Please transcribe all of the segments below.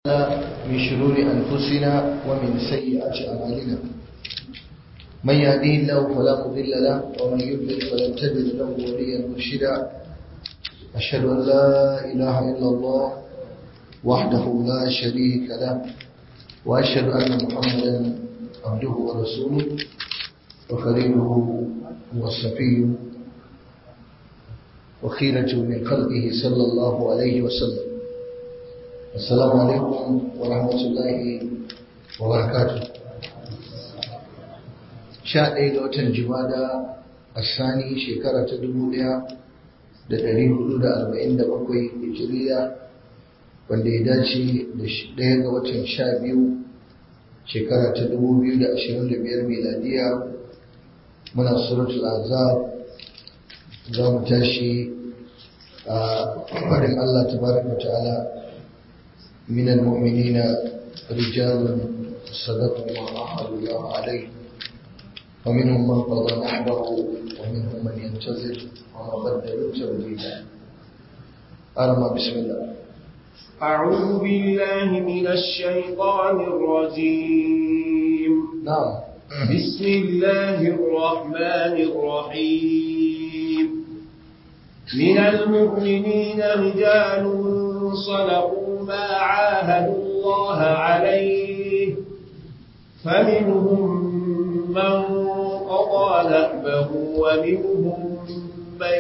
من شرور أنفسنا ومن سيئات أعمالنا من يهديه الله فلا مضل له ومن يضلل فلن تجد له وليا مرشدا أشهد أن لا إله إلا الله وحده لا شريك له وأشهد أن محمدا عبده ورسوله وخليله وصفيه وخيرة من خلقه صلى الله عليه وسلم السلام عليكم ورحمة الله وبركاته sha ɗaya ga watan jimada a sani shekara ta dubu ɗaya da ɗari hudu da arba'in da bakwai hijiriya wanda ya dace da ɗaya ga watan sha biyu shekara ta dubu biyu da ashirin da biyar miladiya muna suratul azab za mu tashi a faɗin Allah tabaraka ta'ala من المؤمنين رجال صدقوا ما عاهدوا الله عليه ومنهم من قضى نحبه ومنهم من ينتظر وما بدلوا تبديلا أرمى بسم الله أعوذ بالله من الشيطان الرجيم نعم بسم الله الرحمن الرحيم من المؤمنين رجال صدقوا ما عاهدوا الله عليه فمنهم من قضى نحبه ومنهم من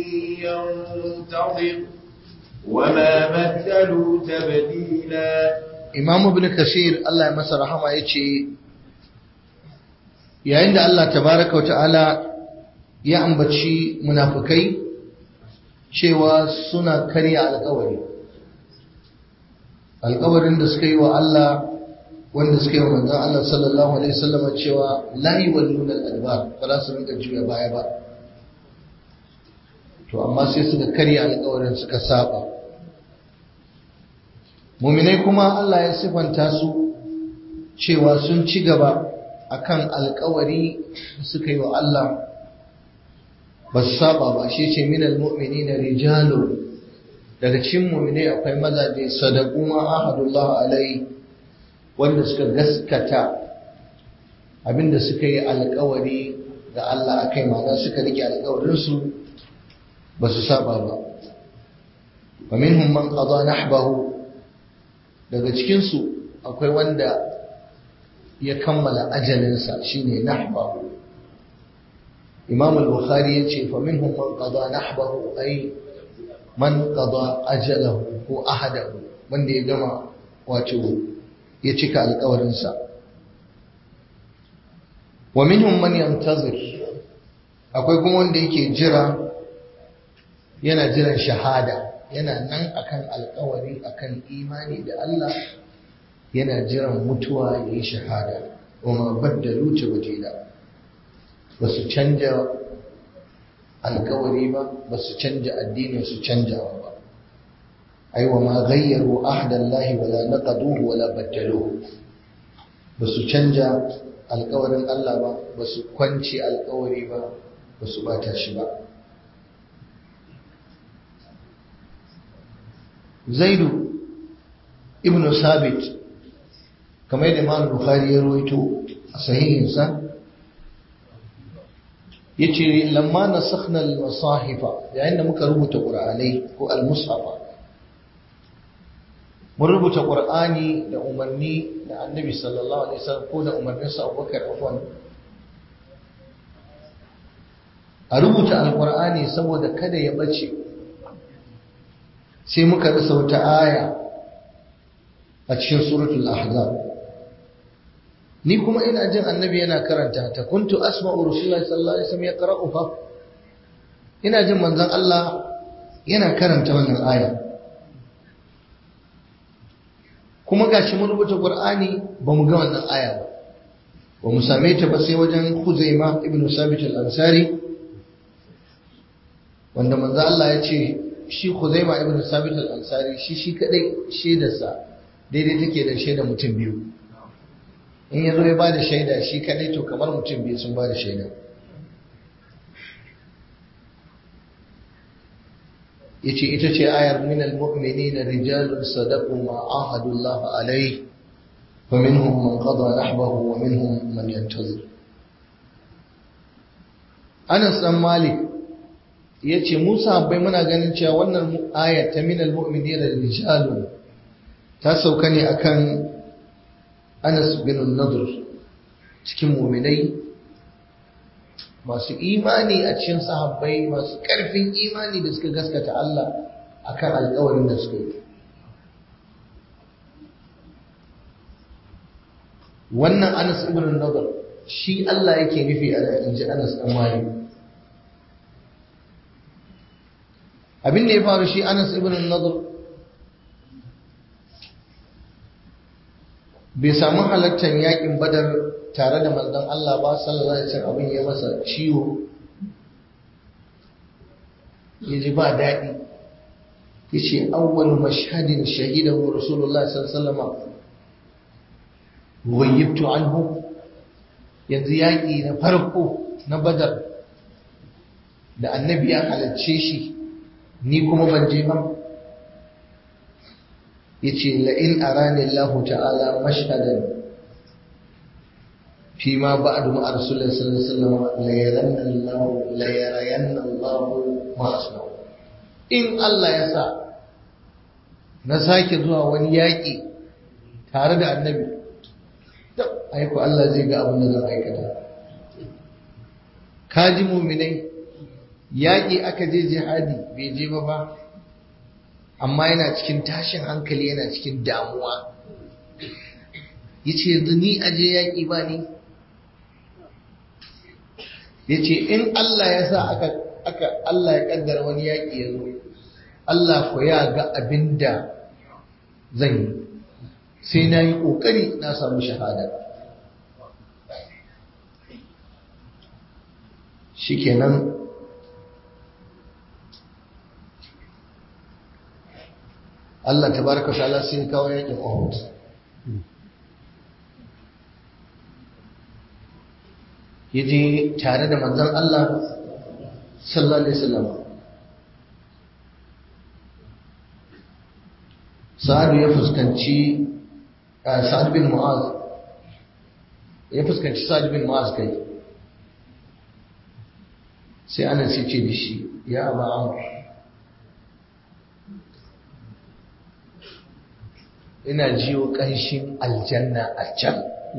ينتظر وما بدلوا تبديلا Imam Ibn Kasir Allah ya masa rahama yace yayin da Allah tabaraka ta'ala ya ambaci munafikai cewa suna karya alƙawari alƙawarin da suka yi wa Allah wanda suka yi wa manzon Allah sallallahu alaihi wasallam cewa la yuwalluna al-adbar ba za su rinka juya baya ba to amma sai suka karya alƙawarin suka saba muminai kuma Allah ya sifanta su cewa sun ci gaba akan alƙawari suka yi wa Allah ba su saba ba shi ce minal mu'minina rijalun daga cikin mu'minai akwai mazaje sadaku ma ahadullah alai wanda suka gaskata abinda suka yi alkawari ga Allah akai ma'ana suka rike alkawarin su ba su saba ba wa minhum man qada nahbahu daga cikin su akwai wanda ya kammala ajalinsa shine nahbahu Imam al-Bukhari yace fa minhum man qada nahbahu ay man qada ajalahu ko ahadahu wanda ya gama wato ya cika alƙawarinsa wa minhum man yantazir akwai kuma wanda yake jira yana jiran shahada yana nan akan alƙawari akan imani da Allah yana jiran mutuwa yayi shahada wa ma baddalu tabdila basu canja alkawari ba ba su canja addinin su canjawa ba ai wa ma ghayyaru ahdallahi wala naqaduhu wala baddaluhu ba su canja alkawarin Allah ba ba su kwanci alkawari ba ba su bata shi ba zaidu ibn sabit kamar yadda imam bukhari ya rawaito a sahihinsa yace lamma nasakhna al-masahifa yayin da muka rubuta qur'anai ko al-mushafa mun rubuta qur'ani da umarni da annabi sallallahu alaihi wasallam ko da umarnin sa Abubakar afwan a rubuta al-qur'ani saboda kada ya bace sai muka rasa wata aya a cikin suratul ahzab ni kuma ina jin annabi yana karanta ta kuntu asma'u rasulullahi sallallahu alaihi wasallam yaqra'u fa ina jin manzon Allah yana karanta wannan aya kuma gashi mun rubuta Qur'ani ba mu ga wannan aya ba ba mu same ta ba sai wajen Khuzaima ibn Sabit al-Ansari wanda manzon Allah ya ce shi Khuzaima ibn Sabit al-Ansari shi shi kadai shaidarsa daidai take da shaidar mutum biyu in ya zo ya ba da shaida shi kadai to kamar mutum biyu sun ba da shaida yace ita ce ayar minal mu'minina rijalun sadaqu ma ahadullah alayhi wa minhum man qada nahbahu wa minhum man yantazir Anas dan Malik yace Musa bai muna ganin cewa wannan ayar ta minal mu'minina rijalun ta sauka ne akan Anas bin Nadr cikin mu'minai masu imani a cikin sahabbai masu ƙarfin imani da suka gaskata Allah akan alƙawarin da suka yi wannan Anas ibn Nadr shi Allah yake nufi a inji Anas dan Malik abin da ya faru shi Anas ibn Nadr bai samu halartar yakin Badar tare da manzon Allah ba sallallahu alaihi wasallam abin ya masa ciwo ya ji ba daɗi ya ce awwal mashhadin shahidahu rasulullah sallallahu alaihi wasallam ghayyibtu anhu yanzu yaƙi na farko na badar da annabi ya halarce shi ni kuma ban je ba ya ce la'in arani Allah ta'ala mashhadan فيما بعد مع رسول الله صلى الله عليه وسلم ليرين الله ليرين الله ما أصنع إن الله يسا نساك زوا wani yaƙi tare da annabi aiko Allah zai ga abin da zan aikata kaji muminai yaƙi aka je jihadi bai je ba ba amma yana cikin tashin hankali yana cikin damuwa yace yanzu ni aje yaƙi ba ni ya ce in Allah ya sa aka, aka Allah ya kaddara wani yaƙi ya zo Allah ko ya ga abin da zan yi sai na yi ƙoƙari na samu shahada shikenan Allah tabaraka ta'ala sai kawo yaƙin Uhud ya je tare da manzon Allah sallallahu alaihi wasallam Sa'ad ya fuskanci Sa'ad bin Mu'az ya fuskanci Sa'ad bin Mu'az kai sai ana sai ce da shi ya Aba Amr ina jiyo ƙanshin aljanna a can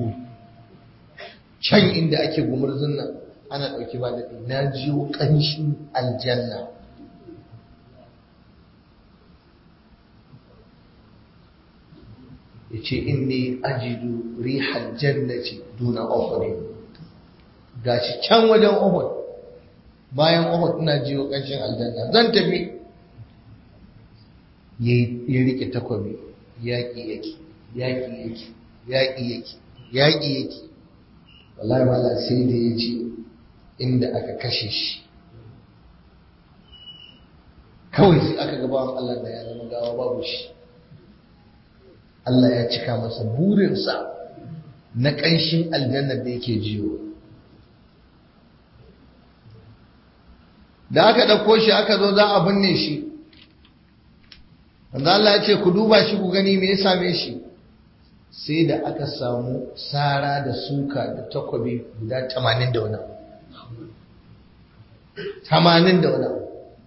can inda ake gumurzun nan ana ɗauki ba daɗi na jiyo ƙanshin aljanna ya ce inni ajidu rihal jannati duna uhud ga shi can wajen uhud bayan uhud ina jiyo ƙanshin aljanna zan tafi ya rike takwabi yaƙi yake yaƙi yake yaƙi yake yaƙi yake wallahi mala sai da ya ce inda aka kashe shi kawai sai aka gaba wa Allah da ya zama gawa babu shi Allah ya cika masa burinsa na ƙanshin aljannar da yake jiyo da aka ɗauko shi aka zo za a binne shi wanda Allah ya ce ku duba shi ku gani me ya same shi sai da aka samu sara da suka da takwabi guda tamanin da wani tamanin da wani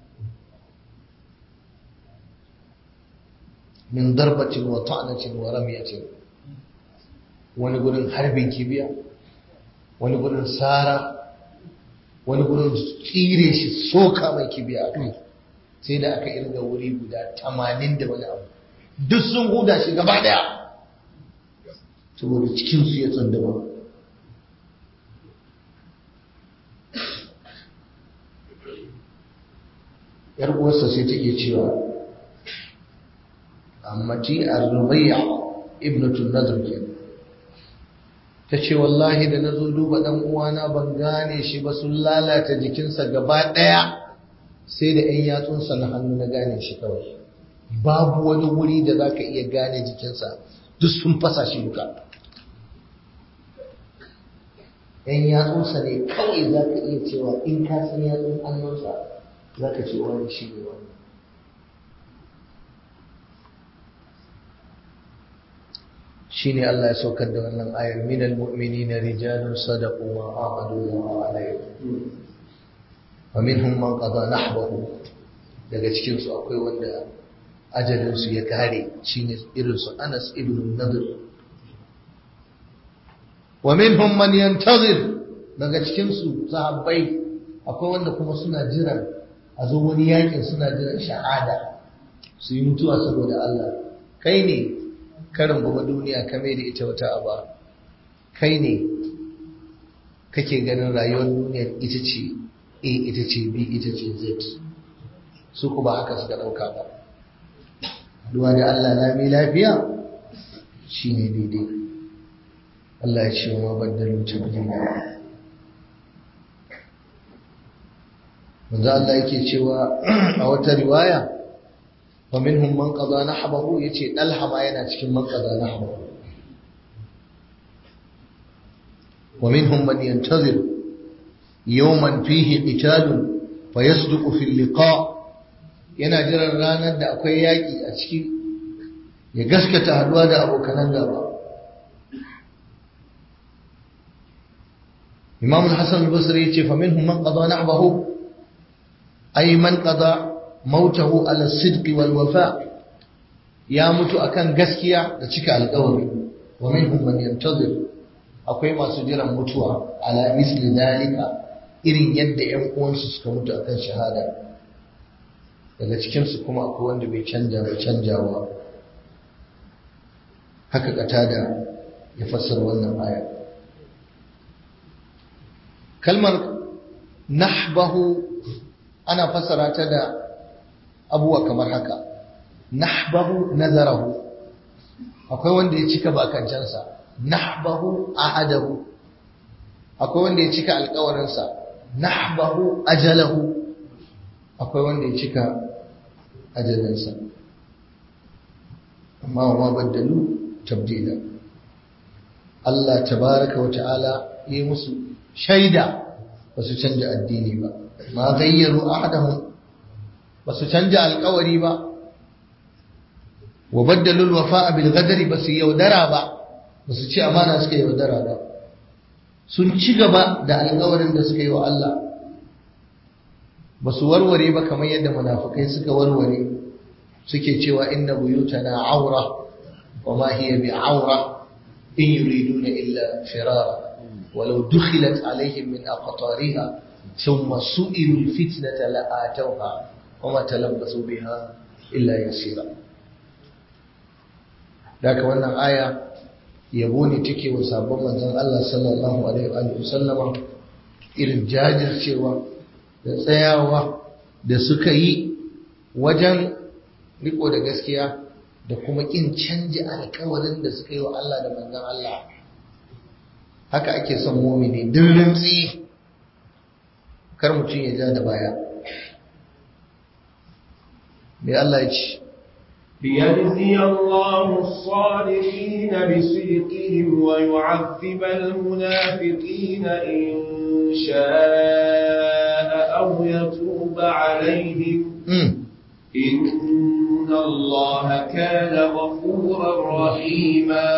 min darbatin wa ta'anatin wa ramiyatin wani gurin harbin kibiya wani gurin sara wani gurin tsire shi soka mai kibiya a kai sai da aka irga wuri guda tamanin da wani abu duk sun huda shi gaba daya saboda cikinsu ya tsandama yar uwarsa sai take cewa ammati ar-rubayya ibnatu nadr kenan ta ce wallahi da na zo duba ɗan uwana ban gane shi ba sun lalata jikinsa gaba ɗaya sai da ‘yan yatsunsa na hannu na gane shi kawai babu wani wuri da za ka iya gane jikinsa duk sun fasa shi duka ‘yan yatsunsa ne kawai za ka iya cewa in ka san yatsun hannunsa za ka ce wani shi ne wani shine Allah ya saukar da wannan ayar minal mu'minina rijalun sadaqu ma ahadu Allah alayhi wa minhum man qada nahbahu daga cikin su akwai wanda ajalin su ya kare shine irin su Anas ibn Nadir wa minhum man yantazir daga cikin su sahabbai akwai wanda kuma suna jiran a zo wani yakin suna jiran shahada su yi mutuwa saboda Allah kai ne karin gaba duniya kame da ita wata aba kai ne kake ganin rayuwar duniyar ita ce a ita ce b ita ce z su ku ba haka suka ɗauka ba duwa da Allah lami lafiya shi ne daidai Allah ya ce wa baddalu tabdila manzo Allah yake cewa a wata riwaya wa minhum man qada nahbahu yace dalha ma yana cikin man qada nahbahu wa minhum man yantazir yawman fihi qitalun fayasduqu fi liqa yana jiran ranar da akwai yaki a ciki ya gaskata haduwa da abokanan gaba Imam al-Hasan al-Basri yace fa minhum man qada nahbahu ay man qada mautahu ala sidqi wal wafa ya mutu akan gaskiya da cika alƙawari wa minhum man yantazir akwai masu jiran mutuwa ala misli dalika irin yadda ƴan uwansu suka mutu akan shahada daga cikin su kuma akwai wanda bai canja bai canjawa haka katada ya fassara wannan aya kalmar nahbahu ana fassara ta da abuwa kamar haka nahbahu nazarahu akwai wanda ya cika bakancansa nahbahu ahadahu akwai wanda ya cika alkawarinsa nahbahu ajalahu akwai wanda ya cika ajalinsa amma wa ma baddalu tabdila Allah tabaraka wa ta'ala yi musu shaida ba su canja addini ba ma gayyaru ahadahum ba su canja alkawari ba wa baddalul wafa'a bil ghadari ba su yaudara ba ba su ci amana suka yaudara ba sun ci gaba da alkawarin da suka yi wa Allah ba su warware ba kamar yadda munafikai suka warware suke cewa inna buyutana aura wa ma hiya bi aura in yuriduna illa firara ولو دخلت عليهم من أقطارها ثم سئلوا الفتنة لآتوها وما تلبسوا بها إلا يسيرا ذاك wannan aya yabo ne take wa sabon manzon Allah sallallahu alaihi wa sallama irin jajircewa da tsayawa da suka yi wajen riko da gaskiya da kuma kin canja alkawarin da suka yi wa Allah da manzon Allah haka ake son mumini duk rintsi kar mutum ya ja da baya mai Allah ya ce ليجزي الله الصادقين بصدقهم ويعذب المنافقين إن شاء أو يتوب عليهم إن الله كان غفورا رحيما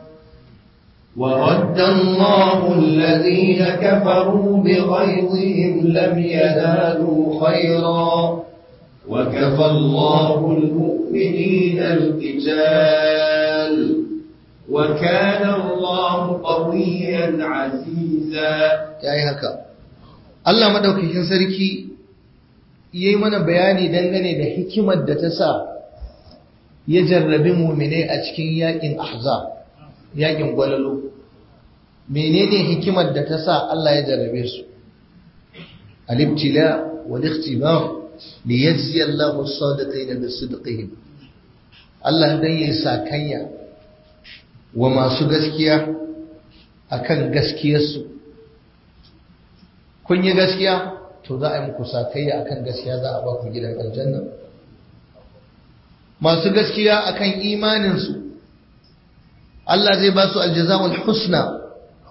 ورد الله الذين كفروا بغيظهم لم ينالوا خيرا وكفى الله المؤمنين القتال وكان الله قويا عزيزا yayi haka Allah madaukakin sarki yayi mana bayani dangane da hikimar da ta sa ya jarrabi mu'mine a cikin yakin ahzab yakin gwalalo menene hikimar da ta sa Allah ya jarrabe su al-ibtila wal ikhtibar li yajzi Allahu as-sadiqina bi-sidqihim Allah dan yayi sakayya wa masu gaskiya akan gaskiyarsu kun yi gaskiya to za a yi muku sakayya akan gaskiya za a ba ku gidan aljanna masu gaskiya akan imaninsu Allah zai ba su aljazawul husna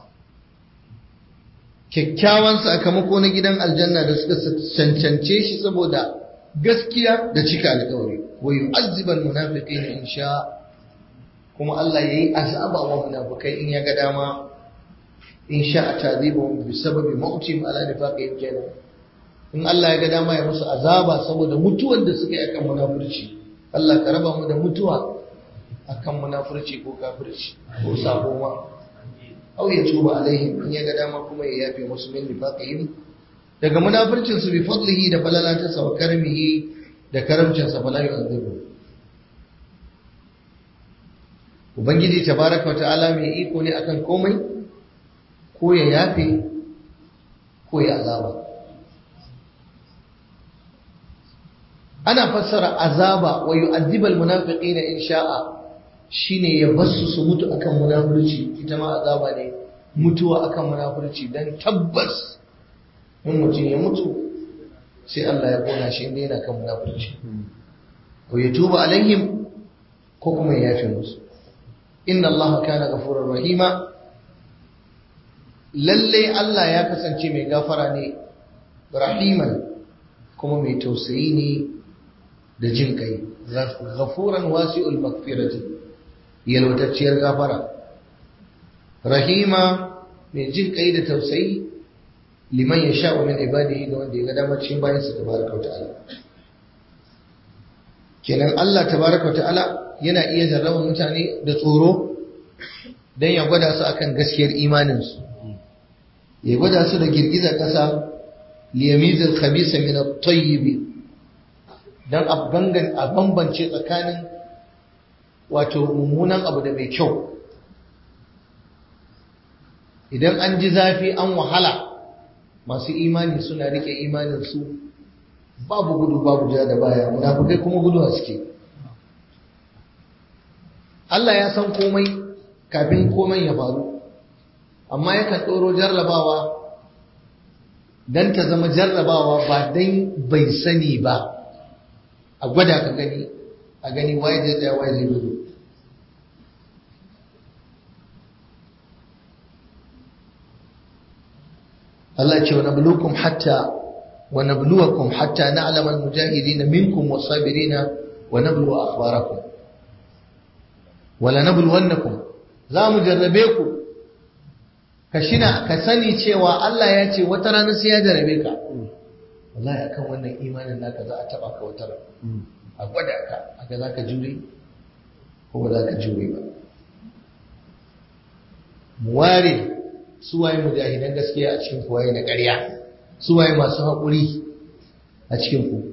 kyakkyawan sakamako na gidan aljanna da suka cancance shi saboda gaskiya da cika alkawari wa yu'azzibal munafiqina in sha kuma Allah yayi azaba wa munafikai in ya ga dama in sha'a ta'dhibuhum bi sababi mautim ala nifaqihim kenan in Allah ya ga dama ya musu azaba saboda mutuwar da suka yi akan munafurci Allah ka raba mu da mutuwa akan munafurci ko kafirci ko sabo ma aw ya tuba alaihim in ya ga dama kuma ya yafe musu min nifaqihim daga munafircin su bi fadlihi da falalata sa wa karmihi da karamcin sa fala yu'adhibu ubangiji tabaraka wa ta'ala mai iko ne akan komai ko ya yafe ko ya azaba ana fassara azaba wa yu'adhibal munafiqina in sha'a shine ya basu su mutu akan munafurci ita ma azaba ne mutuwa akan munafurci dan tabbas in mutum ya mutu sai Allah ya kona shi inda yana kan munafurci ko ya tuba alaihim ko kuma ya yafe musu inna Allah kana ghafurur rahima lalle Allah ya kasance mai gafara ne rahiman kuma mai tausayi ne da jin kai ghafuran wasi'ul maghfirati yalwatacciyar gafara rahima mai jin kai da tausayi liman ya sha'u min ibadihi ga wanda ya ga damar cikin bayan sa tabaraka ta'ala kenan Allah tabaraka ta'ala yana iya jarraba mutane da tsoro dan ya gwada su akan gaskiyar imanin su ya gwada su da girgizar kasa liyamizal khabisa min at-tayyib dan a gangan a bambance tsakanin wato mummunan abu da mai kyau idan an ji zafi an wahala masu imani suna rike imaninsu babu gudu babu ja da baya munafukai kuma gudu suke Allah ya san komai kafin komai ya faru amma yakan ɗoro jarrabawa don ta zama jarrabawa ba don bai sani ba a gwada ka gani a gani waye zai tsaya waye zai gudu Allah ce wa nabluukum hatta wa nabluwakum hatta na'lama al-mujahidin minkum was-sabirin wa nabluwa akhbarakum wa la nabluwannakum za mu jarrabe ku ka shina ka sani cewa Allah ya ce wata rana sai ya jarrabe ka wallahi akan wannan imanin naka za a taba ka wata rana a gwada ka aka za ka jure ko ba za ka jure ba mu ware suwaye mujahidan gaskiya a cikin kuwaye na ƙarya suwaye masu haƙuri a cikin ku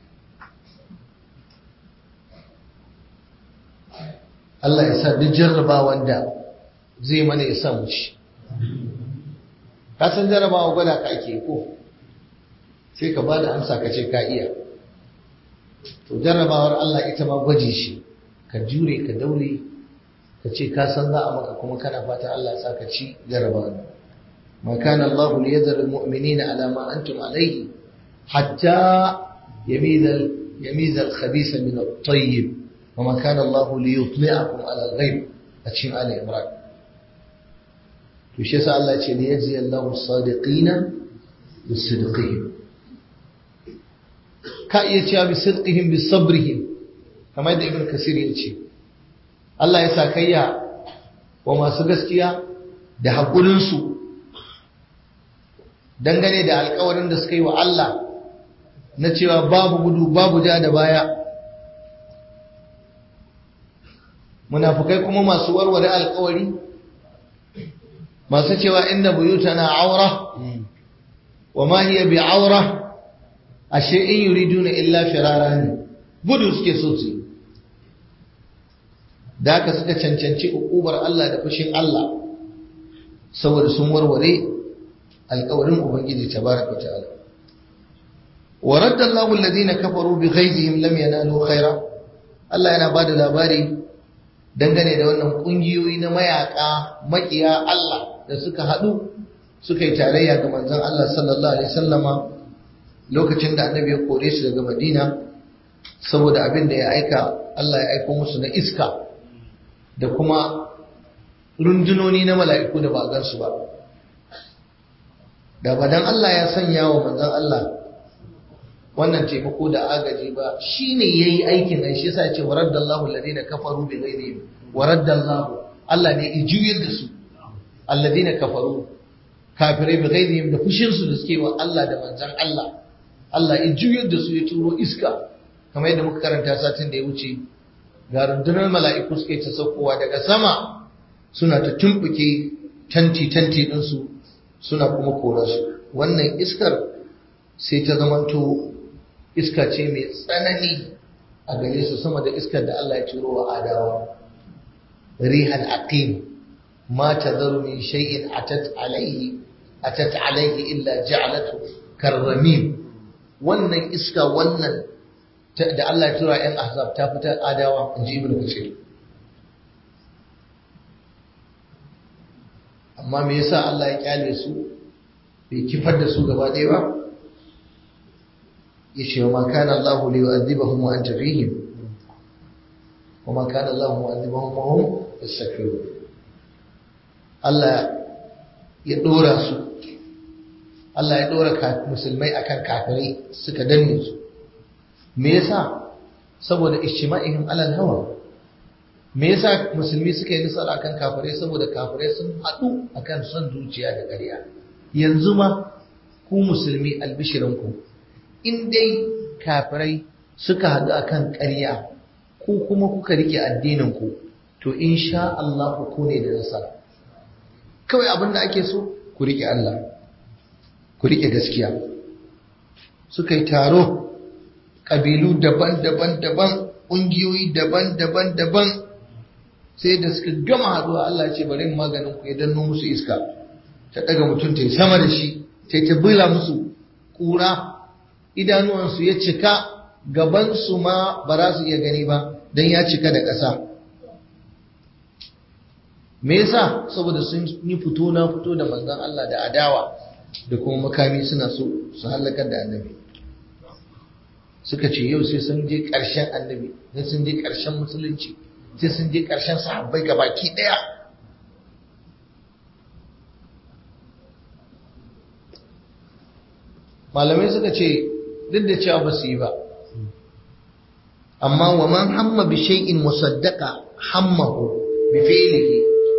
Allah ya sa duk jarrabawan da zai mana ya sa mu ci ka san jarrabawa gwada ka ake ko sai ka ba da amsa ka ce ka iya to jarrabawar Allah ita ma gwaji shi ka jure ka daure ka ce ka san za a maka kuma kana fata Allah ya sa ka ci jarrabawar ma kana Allah li yadhar almu'minina ala ma antum alayhi hatta yamiza yamiza al-khabisa min at-tayyib wa ma kana Allah li yutli'akum ala al-ghayb a cikin Ali Imran to shi yasa Allah ya ce li yajzi Allahu as-sadiqina bis-sidqihim ka iya cewa bi sidqihim bi sabrihim kamar da ibn kasir ya ce Allah ya sa kayya wa masu gaskiya da haƙurin su dangane da alƙawarin da suka yi wa Allah na cewa babu gudu babu ja da baya munafukai kuma masu warware alƙawari masu cewa inna buyutana aura wa ma hiya bi aura ashe in yuriduna illa firara ne gudu suke so su da haka suka cancanci ukubar Allah da fushin Allah saboda sun warware alƙawarin ubangiji tabaraka ta'ala wa radda Allahu alladhina kafaru bi ghaizihim lam yanalu khaira Allah yana bada labari dangane da wannan kungiyoyi na mayaka makiya Allah da suka hadu suka yi tarayya ga manzon Allah sallallahu alaihi wasallama lokacin da annabi ya kore su daga madina saboda abin da ya aika Allah ya aiko musu na iska da kuma rundunoni na mala'iku da ba gansu ba da ba dan Allah ya sanya wa manzon Allah wannan taimako da agaji ba shine yayi aikin nan shi yasa ya ce waraddallahu alladhina kafaru bi ghayrihim wa raddallahu Allah ne ya juyar da su alladina kafaru kafirai bi ghairihim da fushin su da suke wa Allah da manzon Allah Allah ya juyar da su ya turo iska kamar yadda muka karanta satin da ya wuce ga rundunar mala'iku suke ta saukowa daga sama suna ta tumbuke tanti tanti ɗinsu suna kuma kora su wannan iskar sai ta zamanto iska ce mai tsanani a gare su sama da iskar da Allah ya ciro wa adawa rihal aqim ma tadharu min shay'in atat alayhi atat alayhi illa ja'alatu karramim wannan iska wannan da Allah ya tura ‘yan ahzab ta fitar adawa in ji ibn Kathir. Amma me yasa Allah ya kyale su bai kifar da su gaba ɗaya ba? Ya ce wa ma kana Allah li yu'adhibahum wa anta fihim wa ma kana Allah mu'adhibahum wa hum yastaghfirun. Allah ya dora su Allah ya dora musulmai akan kafirai suka danne su me yasa saboda ijtima'ihim alal hawa me yasa musulmi suka yi nasara akan kafirai saboda kafirai sun haɗu akan son zuciya da ƙarya yanzu ma ku musulmi albishirinku in dai kafirai suka haɗu akan ƙarya ku kuma kuka rike addinin ku to insha Allah ku ne da nasara kawai abin da ake so ku rike Allah ku rike gaskiya suka yi taro ƙabilu daban-daban daban ƙungiyoyi daban-daban daban sai da suka gama haɗuwa Allah ce bari maganin ku ya danno musu iska ta ɗaga mutum ta yi sama da shi ta ta bila musu ƙura idanuwansu ya cika gabansu ma ba za su iya gani ba don ya cika da ƙasa me yasa saboda sun yi fito na fito da manzon Allah da adawa da kuma makami suna so su halakar da annabi suka ce yau sai sun je ƙarshen annabi sai sun je ƙarshen musulunci sai sun je ƙarshen sahabbai baki ɗaya malamai suka ce duk da cewa ba su yi ba amma wa man hamma bi shay'in musaddaqa hammahu bi fi'lihi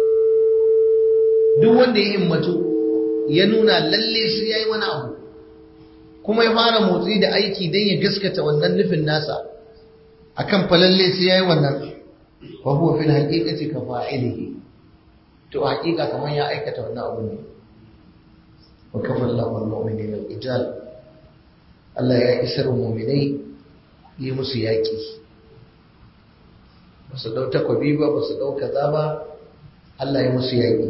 duk wanda ya himmatu ya nuna lalle sai yayi wani abu kuma ya fara motsi da aiki don ya gaskata wannan nufin nasa akan falalle sai yayi wannan wa huwa fil haqiqati ka fa'ilihi to haqiqa kamar ya aikata wannan abu ne wa kafa Allahu al-mu'minina al-qital Allah ya isar mu'minai yi musu yaki ba su dau takwabi ba ba su dau kaza ba Allah ya musu yaki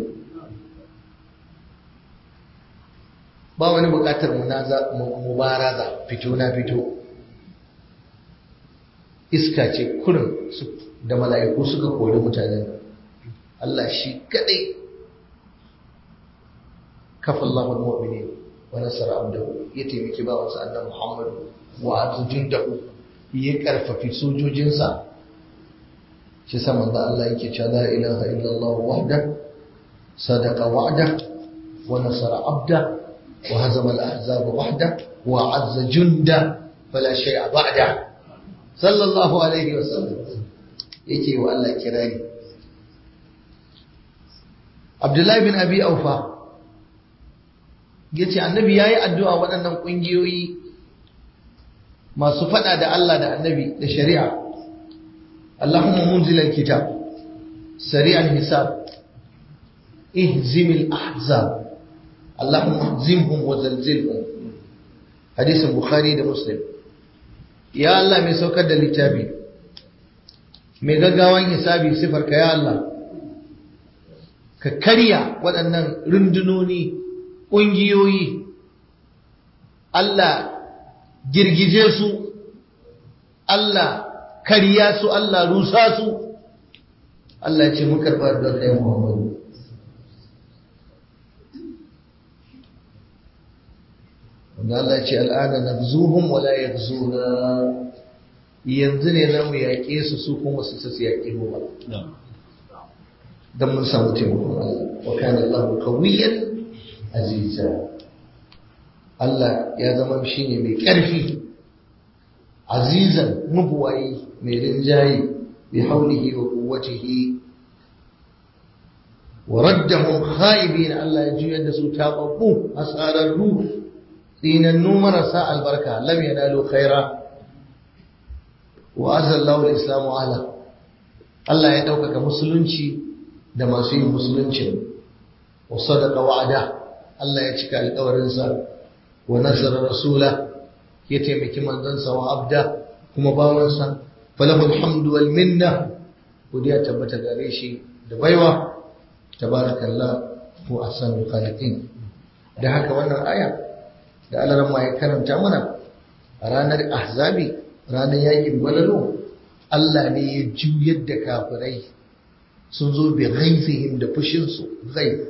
ba wani bukatar mubaraza fito na fito iska ce kurin da mala'iku suka kori mutanen Allah shi kadai kafa Allahun mu'mini wa nasara abdahu ya taimaki ba wasu annan Muhammadu wa azujin dahu ya karfafi sojojinsa shi saman da Allah yake cewa la ilaha illallah wahda sadaqa wa'da wa nasara abda وهزم الأحزاب وحده وعز جنده فلا شيء بعده صلى الله عليه وسلم yake wa Allah kirari Abdullahi bin Abi Aufa yace annabi yayi addu'a waɗannan ƙungiyoyi masu faɗa da Allah da annabi da shari'a Allahumma munzilal kitab sari'al hisab ihzimil ahzab اللهم اهزمهم وزلزلهم حديث البخاري ده مسلم يا الله mai saukar da littafi mai gaggawan hisabi sifar ka ya Allah ka karya waɗannan rundunoni ƙungiyoyi Allah girgije su Allah karya su Allah rusa su Allah ce mu karɓar da kai Muhammadu wanda Allah ce al'ada na zuhun wala ya zuna yanzu ne za mu yaƙe su su kuma su su yaƙe mu ba don mun samu taimakon Allah wa kana Allah kawiyan aziza Allah ya zama shi ne mai ƙarfi azizan mabuwayi mai rinjaye bi haulihi wa quwwatihi wa raddahum khaibin Allah ya juyar da su tababbu asararru dinannu marasa albarka lam yanalu khaira wa azallahu al-islamu ala Allah ya ɗaukaka musulunci da masu yin musuluncin wa sadaqa wa'ada Allah ya cika alƙawarinsa wa nasara rasula ya taimaki manzansa wa abda kuma bawansa falahul hamdu wal minna godiya tabbata gare shi da baiwa tabarakallah ko ahsanul khaliqin da haka wannan aya da Allah ya karanta mana a ranar ahzabi ranar yakin balalo Allah ne ya juyar da kafirai sun zo bi ghaizihim da fushinsu ghaiz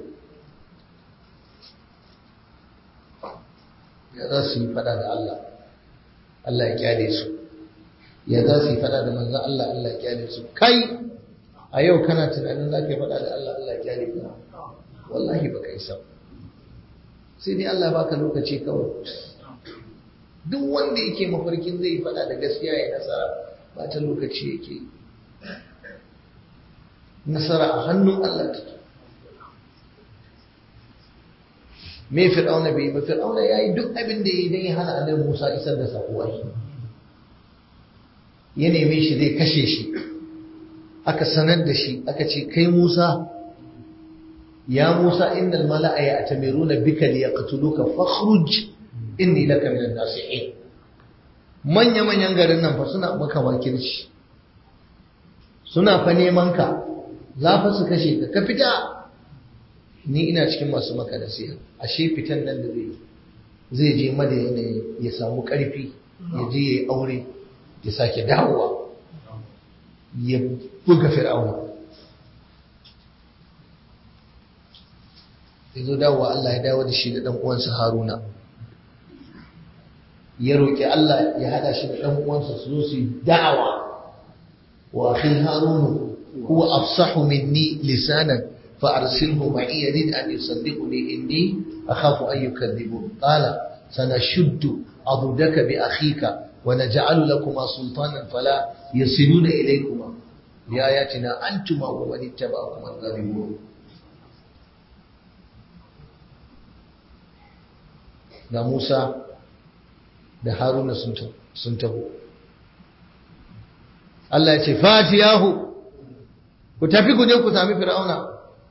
ya za su yi fada da Allah Allah ya kyale su ya za su yi fada da manzan Allah Allah ya kyale su kai a yau kana tunanin za ka yi fada da Allah Allah ya kyale ka wallahi ba ka yi sau sai dai Allah baka lokaci kawai duk wanda yake mafarkin zai fada da gaskiya ya nasara ba ta lokaci yake nasara a hannun Allah take me fir'auna bai ba fir'auna yayi duk abin da yayi dan ya hana annabi Musa isar da sako ya neme shi zai kashe shi aka sanar da shi aka ce kai Musa ya Musa innal mala'a ya'tamiruna bika liyaqtuluka fakhruj inni laka minan nasihin manya manyan garin nan fa suna maka wakilci suna fa neman ka za fa su kashe ka ka fita ni ina cikin masu maka nasiha ashe fitan nan da zai zai je madayana ya samu karfi ya je ya yi aure ya sake dawowa ya buga fir'auna ya zo dawowa Allah ya dawo da shi da ɗan uwansa Haruna ya roƙi Allah ya hada shi da ɗan uwansa su zo su yi da'awa wa akhi Harunu huwa afsahu minni lisanan فأرسله معي يريد أن يصدقني إني أخاف أن يكذبون قال سنشد عضدك بأخيك ونجعل لكما سلطانا فلا يصلون إليكما بآياتنا أنتما ومن اتبعكما الغالبون da Musa da Haruna sun taho Allah ya ce fatiyahu ku tafi ku je ku sami fir'auna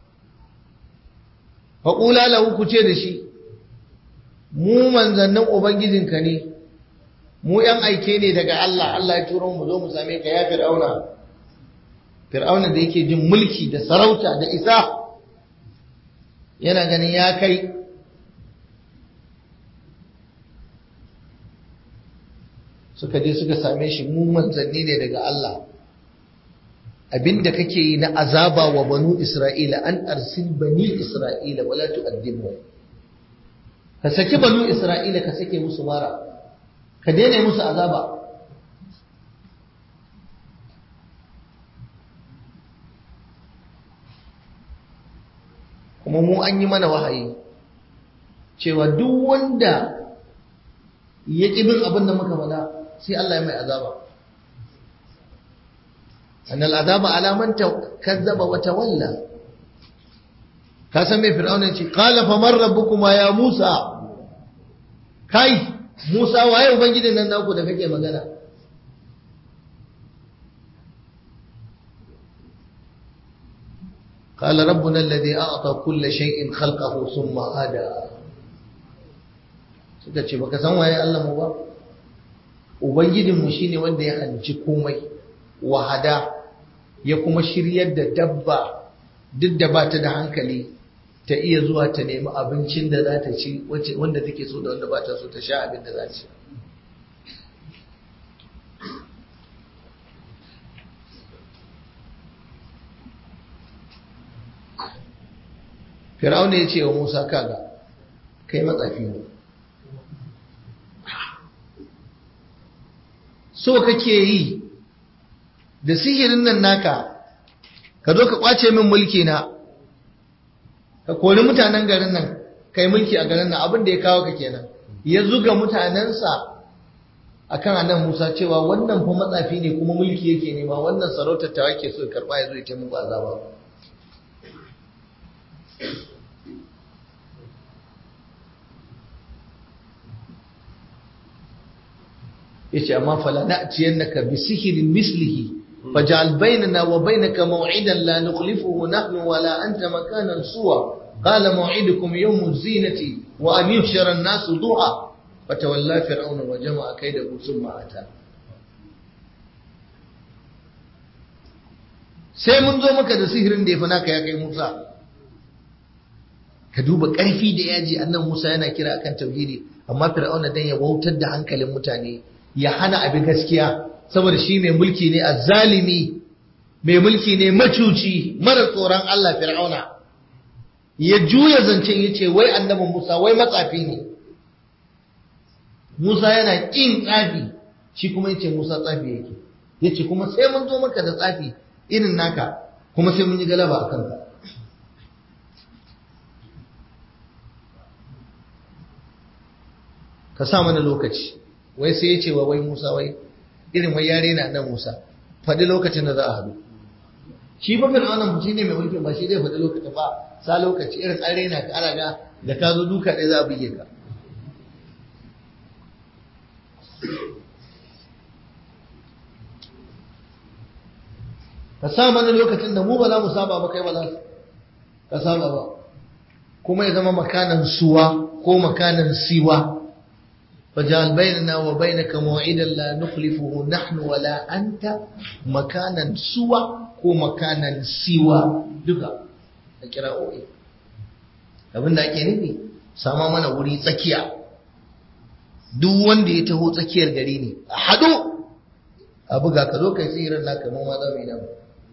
faƙula lahu ku ce da shi mu manzannin ubangijinka ne mu ‘yan aike ne daga Allah Allah ya turo mu zo mu same ka ya fir'auna fir'auna da yake jin mulki da sarauta da isa yana ganin ya kai suka je suka same shi mu manzanni ne daga Allah abinda kake yi na azaba wa banu Isra'ila an arsil bani Isra'ila wala tu'addibu ka saki banu Isra'ila ka sake musu mara ka daina musu azaba kuma mu an yi mana wahayi cewa duk wanda ya ƙi bin abin da muka faɗa sai Allah ya mai azaba أن العذاب على من كذب وتولى كاسم فرعون قال فمن ربكما يا موسى كاي موسى waye ubangijin nan naku da kake magana قال ربنا الذي أعطى كل شيء خلقه ثم هدى suka ce baka san waye Allah mu ba ubangijinmu shine wanda ya halicci komai wahada ya kuma shiryar da dabba duk da ba ta da hankali ta iya zuwa ta nemi abincin da za ta ci wanda take so da wanda ba ta so ta sha abin da za ci fir'auna ya ce wa musa kaga kai matsafi ne so kake yi da sihirin nan naka ka zo ka kwace min mulki na ka kori mutanen garin nan kai mulki a garin nan abin da ya kawo ka kenan ya zuga mutanensa akan annan Musa cewa wannan fa matsafi ne kuma mulki yake nema wannan sarautar ta yake so karba ya zo ya muku azaba yace amma fala na'tiyannaka bi sihrin mislihi faj'al bainana wa bainaka maw'idan la nukhlifuhu nahnu wala anta makanan suwa qala maw'idukum yawm az-zinati wa an yuhshara an-nas duha fatawalla fir'auna wa jama'a kaydahu thumma ata sai mun zo maka da sihirin da yafi naka ya kai Musa ka duba ƙarfi da yaji annan Musa yana kira akan tauhidi amma fir'auna dan ya wautar da hankalin mutane ya hana abin gaskiya saboda shi mai mulki ne azzalimi mai mulki ne macuci mara tsoron Allah fir'auna ya juya zancen ya ce wai annabin Musa wai matsafi ne Musa yana ƙin tsafi shi kuma ya ce Musa tsafi yake ya ce kuma sai mun zo maka da tsafi irin naka kuma sai mun yi galaba a kanka ka sa mana lokaci wai sai ya ce wa wai Musa wai irin wai yare na nan Musa faɗi lokacin da za a haɗu shi ba fir'aunan shi ne mai mulkin ba shi zai faɗi lokacin ba sa lokaci irin an raina ka ana ga da ka zo duka ɗaya za a buge ka ka sa mana lokacin da mu ba za mu saba ba kai ba za ka saba ba kuma ya zama makanan suwa ko makanan siwa فجعل بيننا وبينك موعدا لا نخلفه نحن ولا أنت مكانا سوى ko makanan siwa duka a kira'o'i abin da ake nufi sama mana wuri tsakiya duk wanda ya taho tsakiyar gari ne a haɗo a buga ka zo kai tsirin naka mu ma za mu yi nan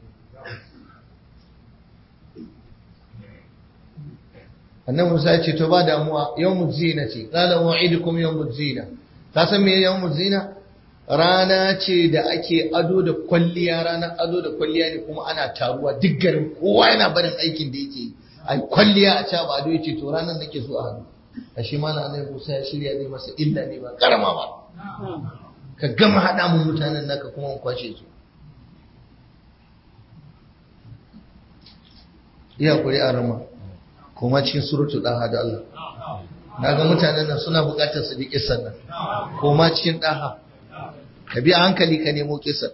annabi Musa ya ce to ba damuwa yawmuz zina ce qala wa'idukum yawmuz zina ka san me yawmuz zina rana ce da ake ado da kwalliya ranar ado da kwalliya ne kuma ana taruwa duk garin kowa yana barin aikin da yake yi ai kwalliya a caba ado yace to ranar nake so a hadu ashe mana annabi Musa ya shirya zai masa illa ne ba karama ba ka gama hada mu mutanen naka kuma mu kwashe su iya kuri a rama kuma cikin suratu daha da Allah naga mutanen nan suna bukatar su bi kissan nan kuma cikin daha ka bi a hankali ka nemo kissan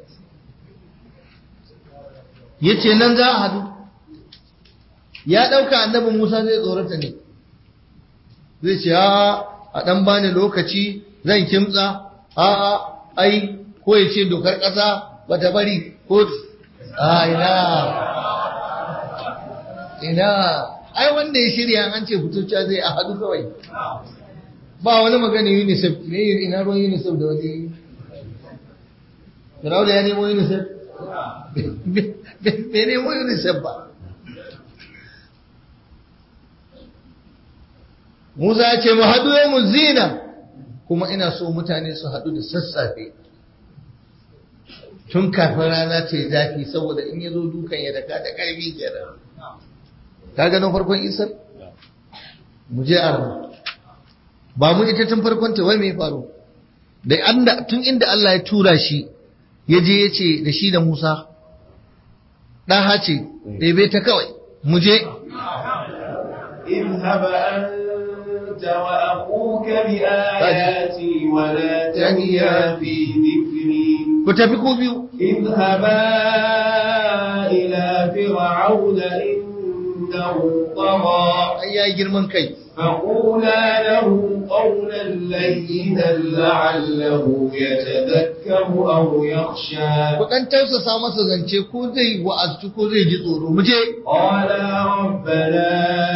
yace nan za a hadu ya dauka annabi Musa zai tsorata ne zai ce a a dan bani lokaci zan kimtsa a a ai ko ya ce dokar kasa bata bari ko a ina ina ai wanda ya shirya an ce fitocca zai a hadu kawai ba wani magana unicef me ina ruwan unicef da wani firawda ya nemo unicef bai nemo unicef ba musa ya ce mu haɗu yau mu zina kuma ina so mutane su haɗu da sassafe tun kafin rana ta yi zafi saboda in ya zo dukan ya daka da ƙarfi kenan ka ganin farkon isar mu je a ba mu ita tun farkon ta wai mai faru da anda tun inda Allah ya tura shi ya je ya ce da shi da Musa ɗan hace ɗebe ta kawai mu je اذهب أنت وأخوك بآياتي ولا تنيا في ذكري ku tafi ku biyu اذهبا إلى فرعون إنه طغى ai yayi girman kai فقولا له قولا لينا لعله يتذكر أو يخشى ku dan tausasa masa zance ko zai wa'azci ko zai ji tsoro mu je قالا ربنا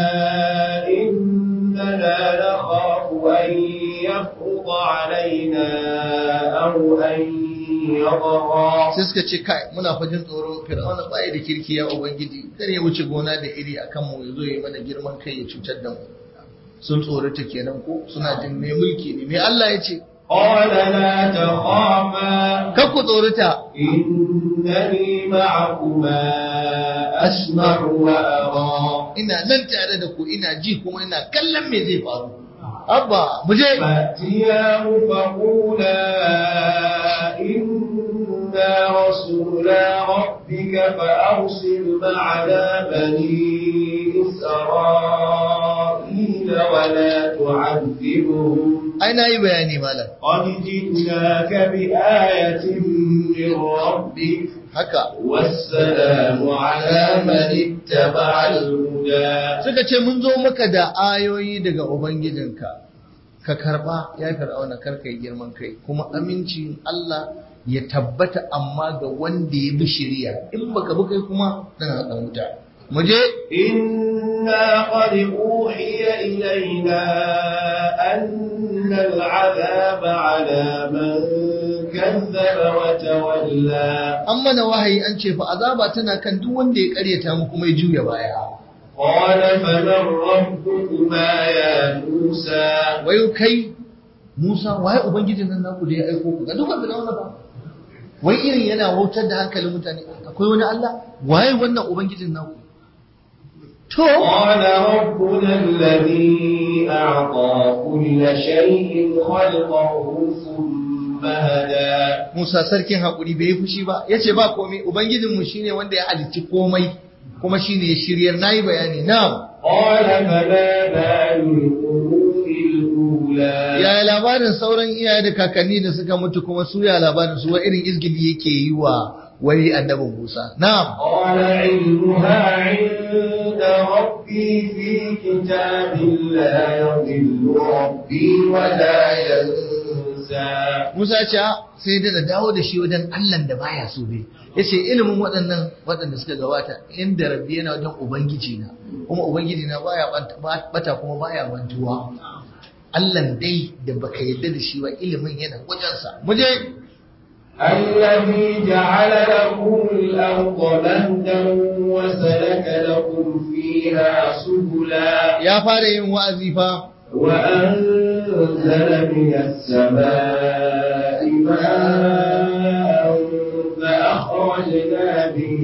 إننا نخاف أن يفرط علينا أو أن يطغى sai suka ce kai muna fajin tsoro fir'auna baya da kirki ya ubangiji kar ya wuce gona da iri akan mu yazo ya mana girman kai ya cutar da mu sun tsorata kenan ko suna jin mai mulki ne mai Allah ya ce قال لا تخافا kar ku tsorata إنني معكما أسمع وأرى ina nan tare da ku ina ji kuma ina kallon me zai faru abba mu je فأتياه فقولا إنا رسولا ربك فأرسل معنا بني إسرائيل ai na yi bayani malam قد جئناك بآية من ربك haka والسلام على من اتبع الهدى suka ce mun zo maka da ayoyi daga ubangijinka ka karba ya fir'auna karka yi girman kai kuma amincin Allah ya tabbata amma ga wanda ya bi shari'a in baka bi kai kuma dana dan wuta mu je إنا قد أوحي إلينا أن العذاب على من كذب وتولى an mana wahayi an ce fa azaba tana kan duk wanda ya karyata mu kuma ya juya baya قال فمن ربكما يا موسى wai kai Musa waye ubangijin nan naku da ya aiko ku ga duk wanda na ba wai irin yana wautar da hankalin mutane akwai wani Allah waye wannan ubangijin naku to قال ربنا الذي أعطى كل شيء خلقه ثم هدى Musa sarkin haƙuri bai yi fushi ba ya ce ba komai ubangijinmu shine wanda ya halicci komai kuma shine ya shiryar na yi bayani na قال فما بال القرون الأولى yaya labarin sauran iyaye da kakanni da suka mutu kuma su ya labarin su wa irin izgili yake yi wa wai annabin Musa na قال علمها عند ربي في كتاب لا يضل ربي ولا ينسى Musa ya ce "Ah, sai dai da dawo da shi wajen Allah da baya so ne yace ilimin waɗannan waɗanda suka gabata inda rabbi yana wajen ubangiji na kuma ubangiji na baya bata- bata kuma baya mantuwa Allah dai da baka yadda da shi ba ilimin yana wajensa mu je الذي جعل لكم الأرض مهدا وسلك لكم فيها سبلا ya fara yin wa'azi fa وأنزل من السماء ماء فأخرجنا به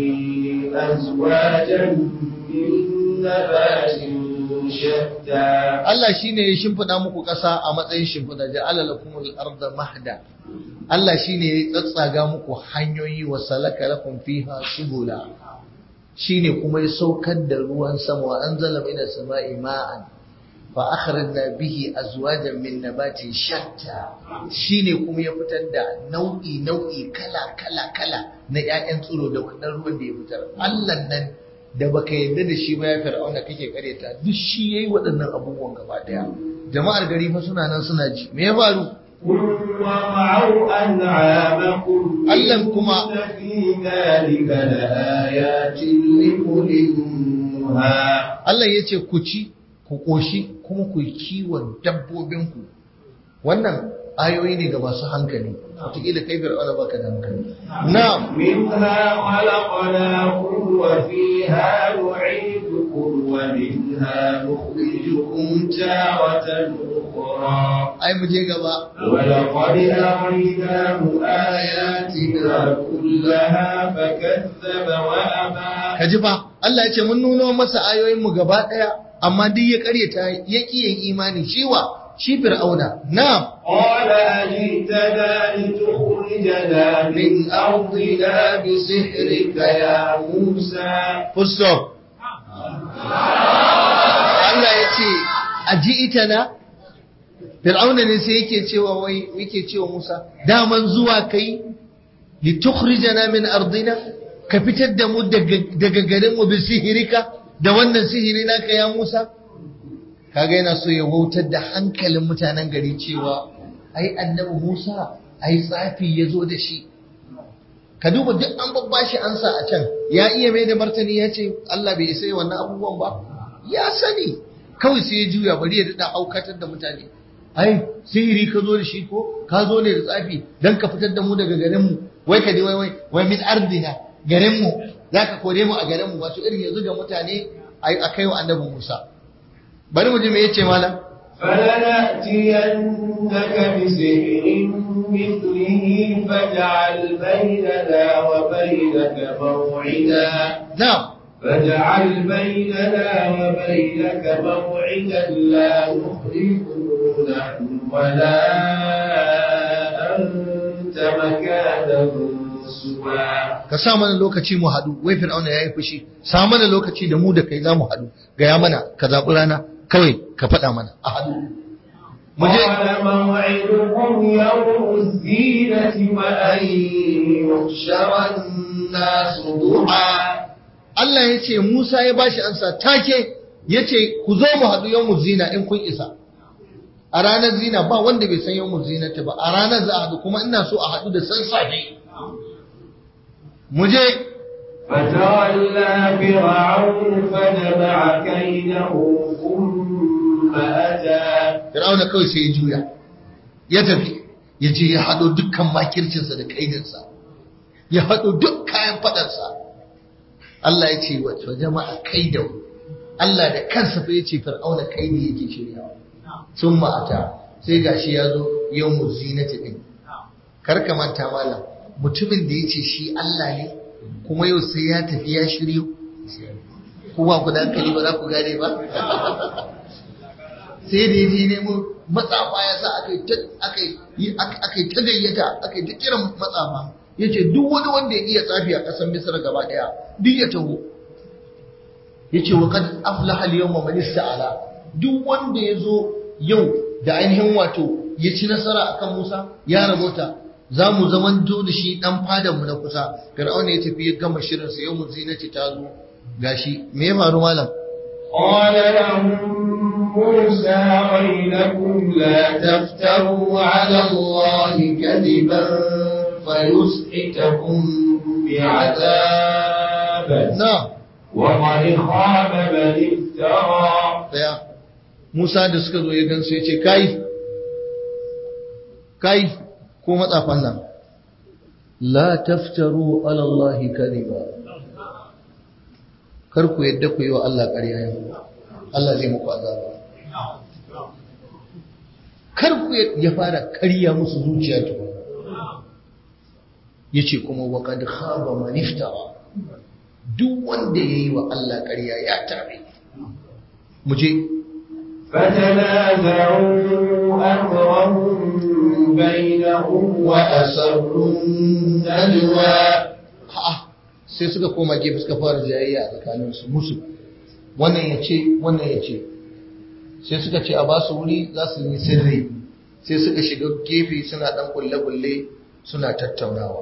أزواجا من نبات شتى Allah shine ya shimfida muku ƙasa a matsayin shimfida ja'ala lakumul arda mahda Allah shine ya tsatsaga muku hanyoyi wa salaka lakum fiha subula shine kuma ya saukar da ruwan sama wa anzala minas sama'i ma'an fa akhrajna bihi azwajan min nabatin shatta shine kuma ya fitar da nau'i nau'i kala kala kala na ƴaƴan tsiro da wannan ruwan da ya fitar Allah nan da baka yarda da shi ba ya fir'auna kake kareta duk shi yayi waɗannan abubuwan gaba daya jama'ar gari fa suna nan suna ji me ya faru قل وارعوا أنعامكم Allah kuma إن في ذلك لآيات لأولي النهى Allah ya ce ku ci ku ƙoshi kuma ku yi kiwon dabbobinku wannan ayoyi ne ga masu hankali wataƙila kai fir'auna baka da hankali na'am منها خلقناكم وفيها نعيدكم ومنها نخرجكم تارة أخرى ai mu je gaba ولقد أريناه آياتنا كلها فكذب وأبى ka ji fa Allah ya ce mun nuno masa ayoyin mu gaba daya amma duk ya karyata ya ƙi yin imani ciwa shi fir'auna na'am قال أجئتنا لتخرجنا من أرضنا بسحرك يا موسى full stop Allah ya ce a ji ita na Fir'auna ne sai yake cewa wai yake cewa Musa daman zuwa kai li tukhrijana min ardina ka fitar da mu daga daga garin mu bi sihirika da wannan sihiri naka ya Musa kaga yana so ya wautar da hankalin mutanen gari cewa ai annabi Musa ai tsafi ya zo da shi ka duba duk an babbashi ansa a can ya iya mai da martani ya ce Allah bai isa wannan abubuwan ba ya sani kawai sai ya juya bari ya daɗa aukatar da mutane ai sihiri ka zo da shi ko ka zo ne da tsafi dan ka fitar da mu daga garin mu wai ka je wai wai wai min ardina garin mu zaka kore mu a garin mu wato irin yanzu ga mutane ai akai wa annabi Musa bari mu ji me yace malam فلنأتينك بسحر مثله فاجعل بيننا وبينك موعدا na'am فاجعل بيننا وبينك موعدا لا نخلفه نحن ولا أنت مكانا سوى ka sa mana lokaci mu haɗu wai fir'auna ya yi fushi sa mana lokaci da mu da kai za mu haɗu gaya mana ka zaɓi rana kawai ka faɗa mana a haɗu قال موعدكم يوم الزينة وأن يحشر الناس ضحى Allah ya ce Musa ya bashi ansa take ya ce ku zo mu haɗu yau zina in kun isa a ranar zina ba wanda bai san yau zina ta ba a ranar za a haɗu kuma ina so a haɗu da sassafe mu je فتولى فرعون فجمع كيده ثم أتى Fir'auna kawai sai ya juya ya tafi ya je ya haɗo dukkan makircinsa da kaidinsa ya haɗo duk kayan faɗarsa Allah ya ce wato jama'a kaidahu Allah da kansa fa ya ce Fir'auna kaidi yake shiryawa sun ma'ata sai gashi ya zo yau mu zinati din kar ka manta malam mutumin da ya ce shi Allah ne kuma yau sai ya tafi ya shiryo kowa ku da hankali ba za ku gane ba sai da ya je nemo matsafa ya sa aka yi ta gayyata aka yi ta kiran matsafa ya ce duk wani wanda ya iya tsafi a ƙasar misra gaba ɗaya duk ya taho ya ce wa kad aflaha al-yawma man ista'ala duk wanda ya zo yau da ainihin wato ya ci nasara akan Musa ya rabota za mu zamanto da shi dan fadan mu na kusa Fir'auna ya tafi ya gama shirin sa yau mu zinaci ta zo gashi me ya faru malam قال لهم موسى ويلكم لا تفتروا على الله كذبا فيسحتكم بعذاب na'am وقد خاب من افترى daya Musa da suka zo ya gansu ya ce kai kai ko matsafan nan la taftaru ala Allah kadiba kar ku yadda ku yi wa Allah ƙarya yau Allah zai muku azaba kar ku ya fara ƙarya musu zuciya to yace kuma wa qad khaba man iftara duk wanda yayi wa Allah ƙarya ya tabe mu je فتنازعوا أمرهم بينهم وأسروا النجوى A'a, sai suka koma gefe suka fara jayayya a tsakaninsu musu wannan ya ce wannan ya ce sai suka ce a ba su wuri za su yi sirri sai suka shiga gefe suna dan kulle-kulle suna tattaunawa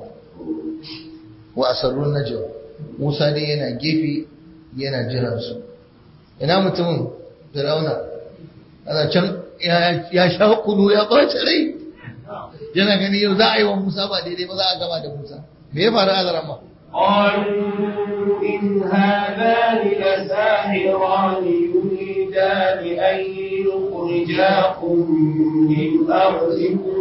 wa asarrun najwa Musa dai yana gefe yana jiran su ina mutumin Firauna ana can ya ya sha kunu ya ɓace rai yana gani yau za a yi wa Musa ba daidai ba za a gama da Musa me ya faru a zarama قالوا إن هذان لساحران يريدان أن يخرجاكم من أرضكم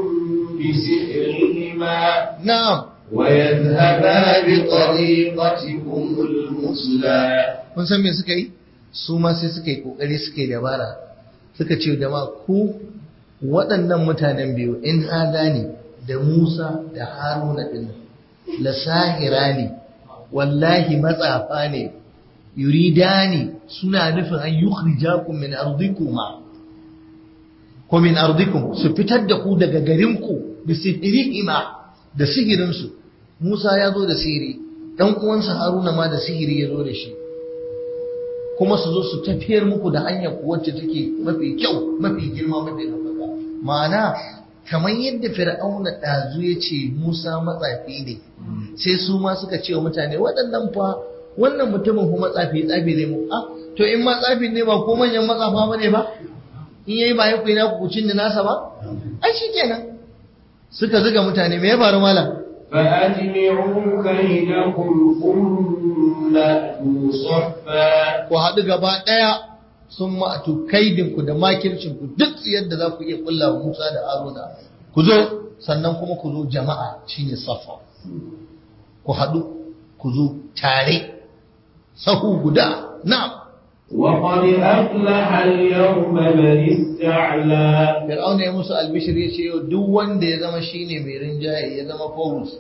بسحرهما na'am ويذهبا بطريقتكم المثلى kun san me suka yi su ma sai suka yi kokari suka yi dabara suka ce da ma ku waɗannan mutanen biyu in ne da Musa da Haruna din la sahirani wallahi matsafa ne yuridani suna nufin an yukhrijakum min ardikuma ko min ardikum su fitar da ku daga garinku bi sihirihima da sihirinsu Musa ya zo da sihiri dan uwansa Haruna ma da sihiri ya zo da shi kuma su zo su tafiyar muku da hanyar ku wacce take mafi kyau mafi girma mafi ɗaukaka ma'ana kamar yadda fir'auna ɗazu ya ce musa matsafi ne sai su ma suka ce wa mutane waɗannan fa wannan mutumin kuma matsafi tsafi ne mu ah to in ma tsafi ne ba ko manyan matsafa ba ne ba in yayi ba ya kuyi na kucin da nasa ba ai shikenan suka zuga mutane me ya faru malam فأجمعوا كيدكم ثم أتوا صفا ku haɗu gaba ɗaya sun ma'atu kaidinku da makircinku duk yadda za ku iya ƙulla wa Musa da Haruna ku zo sannan kuma ku zo jama'a shine safa ku haɗu ku zo tare sahu guda na'am وقد أفلح اليوم من استعلى Fir'auna ya musu albishir ya ce yau duk wanda ya zama shine mai rinjaye ya zama fawus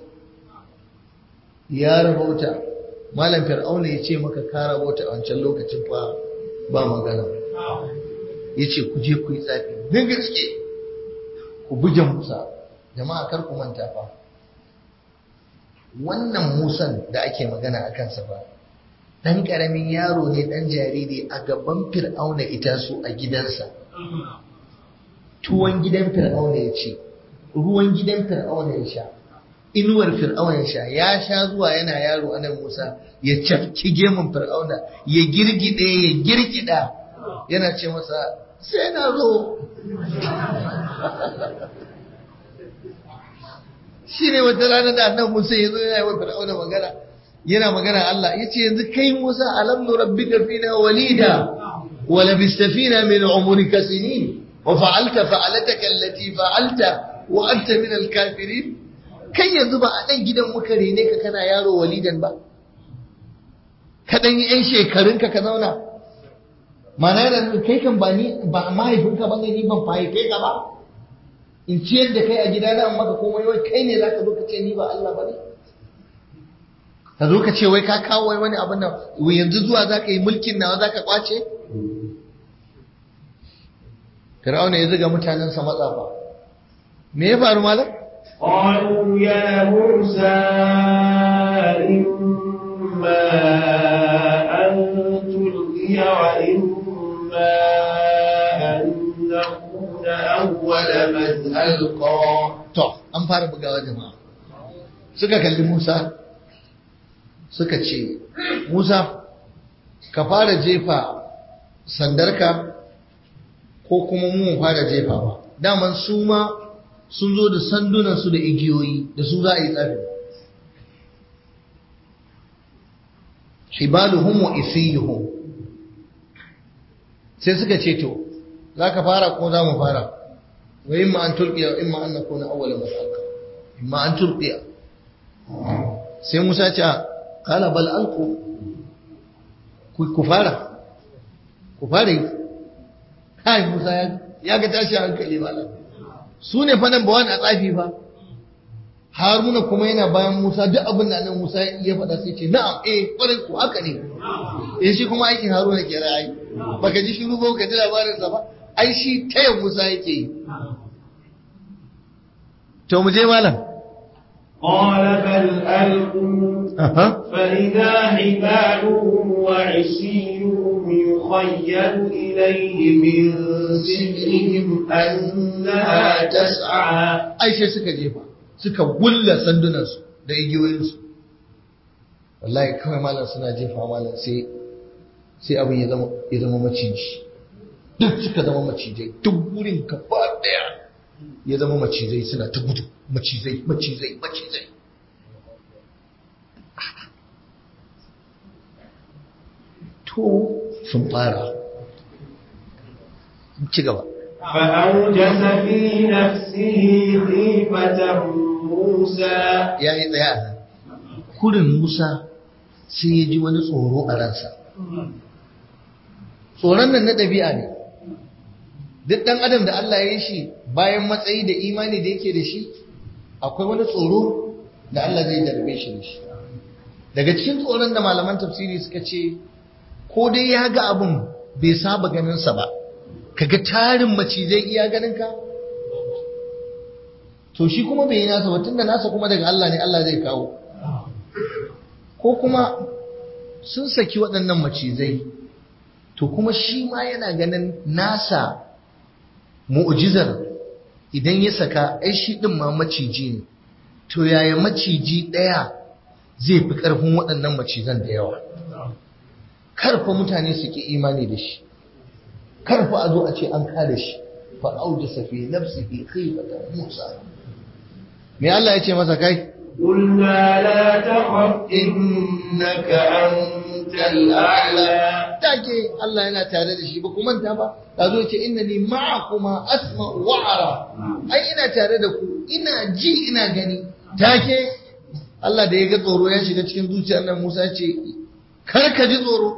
ya rabauta malam Fir'auna ya ce maka ka rabauta a wancan lokacin fa ba magana ya ce ku je ku yi tsafi din gaske ku buge Musa jama'a kar ku manta fa wannan Musan da ake magana a kansa fa dan karamin yaro ne dan jariri a gaban Fir'auna ita su a gidansa tuwon gidan fir'auna ya ce ruwan gidan fir'auna ya sha inuwar fir'auna ya sha ya sha zuwa yana yaro anan Musa ya cafki gemun fir'auna ya girgide ya girgida yana ce masa sai na zo shi ne wata rana da annan Musa ya zo yana yi wa fir'auna magana yana magana Allah ya ce yanzu kai Musa alam nurabbika fina walida wa labista fina min umrika sinin wa fa'alta fa'alataka allati fa'alta wa anta min al-kafirin kai yanzu ba a dan gidan muka rene ka kana yaro walidan ba ka dan yi 'yan shekarunka ka zauna mana yana kai kan ba ni ba mahaifinka ba ne ni ban fahimce ka ba in ciyar da kai a gida na maka komai wai kai ne zaka zo ka ce ni ba Allah ba ne ka zo ka ce wai ka kawo wai wani abin nan yanzu zuwa zaka yi mulkin nawa zaka kwace Fir'auna ya zuga mutanensa matsafa me ya faru malam قالوا يا موسى إما أن تلقي وإما أن نكون أول من ألقى to an fara bugawa jama'a suka kalli Musa suka ce Musa ka fara jefa sandarka ko kuma mu fara jefawa daman su ma sun zo da sandunansu da igiyoyi da su za a yi tsafi hibaluhum wa isiyuhum sai suka ce to za ka fara ko za mu fara wa imma an tulqiya wa imma an nakuna awwala man alqa imma an tulqiya sai Musa ce qala bal alqu ku fara ku fara yi kai Musa ya ga tashi hankali malam su ne fa nan ba wani a tsafi ba haruna kuma yana bayan musa duk abin da nan musa ya faɗa sai ce na'am eh kwarai ku haka ne eh shi kuma aikin haruna ke ra'ayi baka ji shiru ba ka ji labarin sa ba ai shi taya musa yake yi to mu je malam قال بل ألقوا فإذا حبالهم وعصيهم يخيل إليه من سحرهم أنها تسعى aisha suka jefa suka gulla sandunansu da igiyoyinsu wallahi kawai malam suna jefa malam sai sai abin ya zama ya zama maciji duk suka zama macijai duk wurin gaba daya ya zama macizai suna ta gudu macizai macizai macizai to sun fara ci gaba فأوجس في نفسه خيفة موسى ya yi tsaya a nan kurin musa sai ya ji wani tsoro a ransa tsoron nan na ɗabi'a ne duk ɗan adam da Allah ya yi shi bayan matsayi da imani da yake da shi akwai wani tsoro da Allah zai darbe shi da shi daga cikin tsoron da malaman tafsiri suka ce ko dai ya ga abin bai saba ganinsa ba kaga tarin macizai iya ganinka to shi kuma bai yi nasa ba tunda nasa kuma daga Allah ne Allah zai kawo ko kuma sun saki waɗannan macizai to kuma shi ma yana ganin nasa mu'jizar idan ya saka ai shi ɗin ma maciji ne to yaya maciji ɗaya zai fi ƙarfin waɗannan macizan da yawa karfa mutane su ki imani da shi karfa a zo a ce an kada shi fa aujasa fi nafsihi khifatan musa me Allah ya ce masa kai قلنا لا تخف إنك أنت الأعلى take Allah yana tare da shi ba kuma manta ba da zo ce innani ma'akuma asma wa ara ai ina tare da ku ina ji ina gani take Allah da ya ga tsoro ya shiga cikin zuciyar nan Musa ce kar ka ji tsoro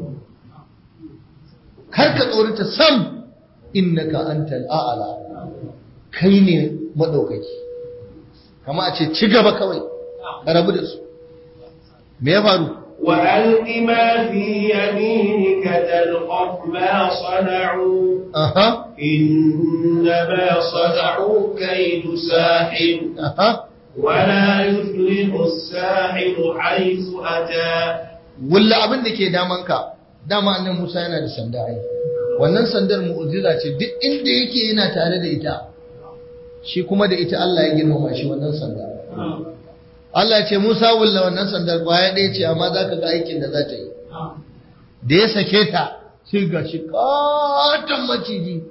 kar ka tsorata sam innaka antal a'la kai ne madaukaki kama a ce ci gaba kawai ka rabu da su me ya faru وألق ما في يمينك تلقف ما صنعوا aha إنما صنعوا كيد ساحر aha ولا يفلح الساحر حيث أتى wulla abin da ke damanka dama annan Musa yana da sanda ai wannan sandar mu'jiza ce duk inda yake yana tare da ita shi kuma da ita Allah ya girmama shi wannan sandar Allah ya ce Musa wulla wannan sandar baya ɗaya ce amma za ka ga aikin da za ta yi da ya sake ta sai ga shi katon maciji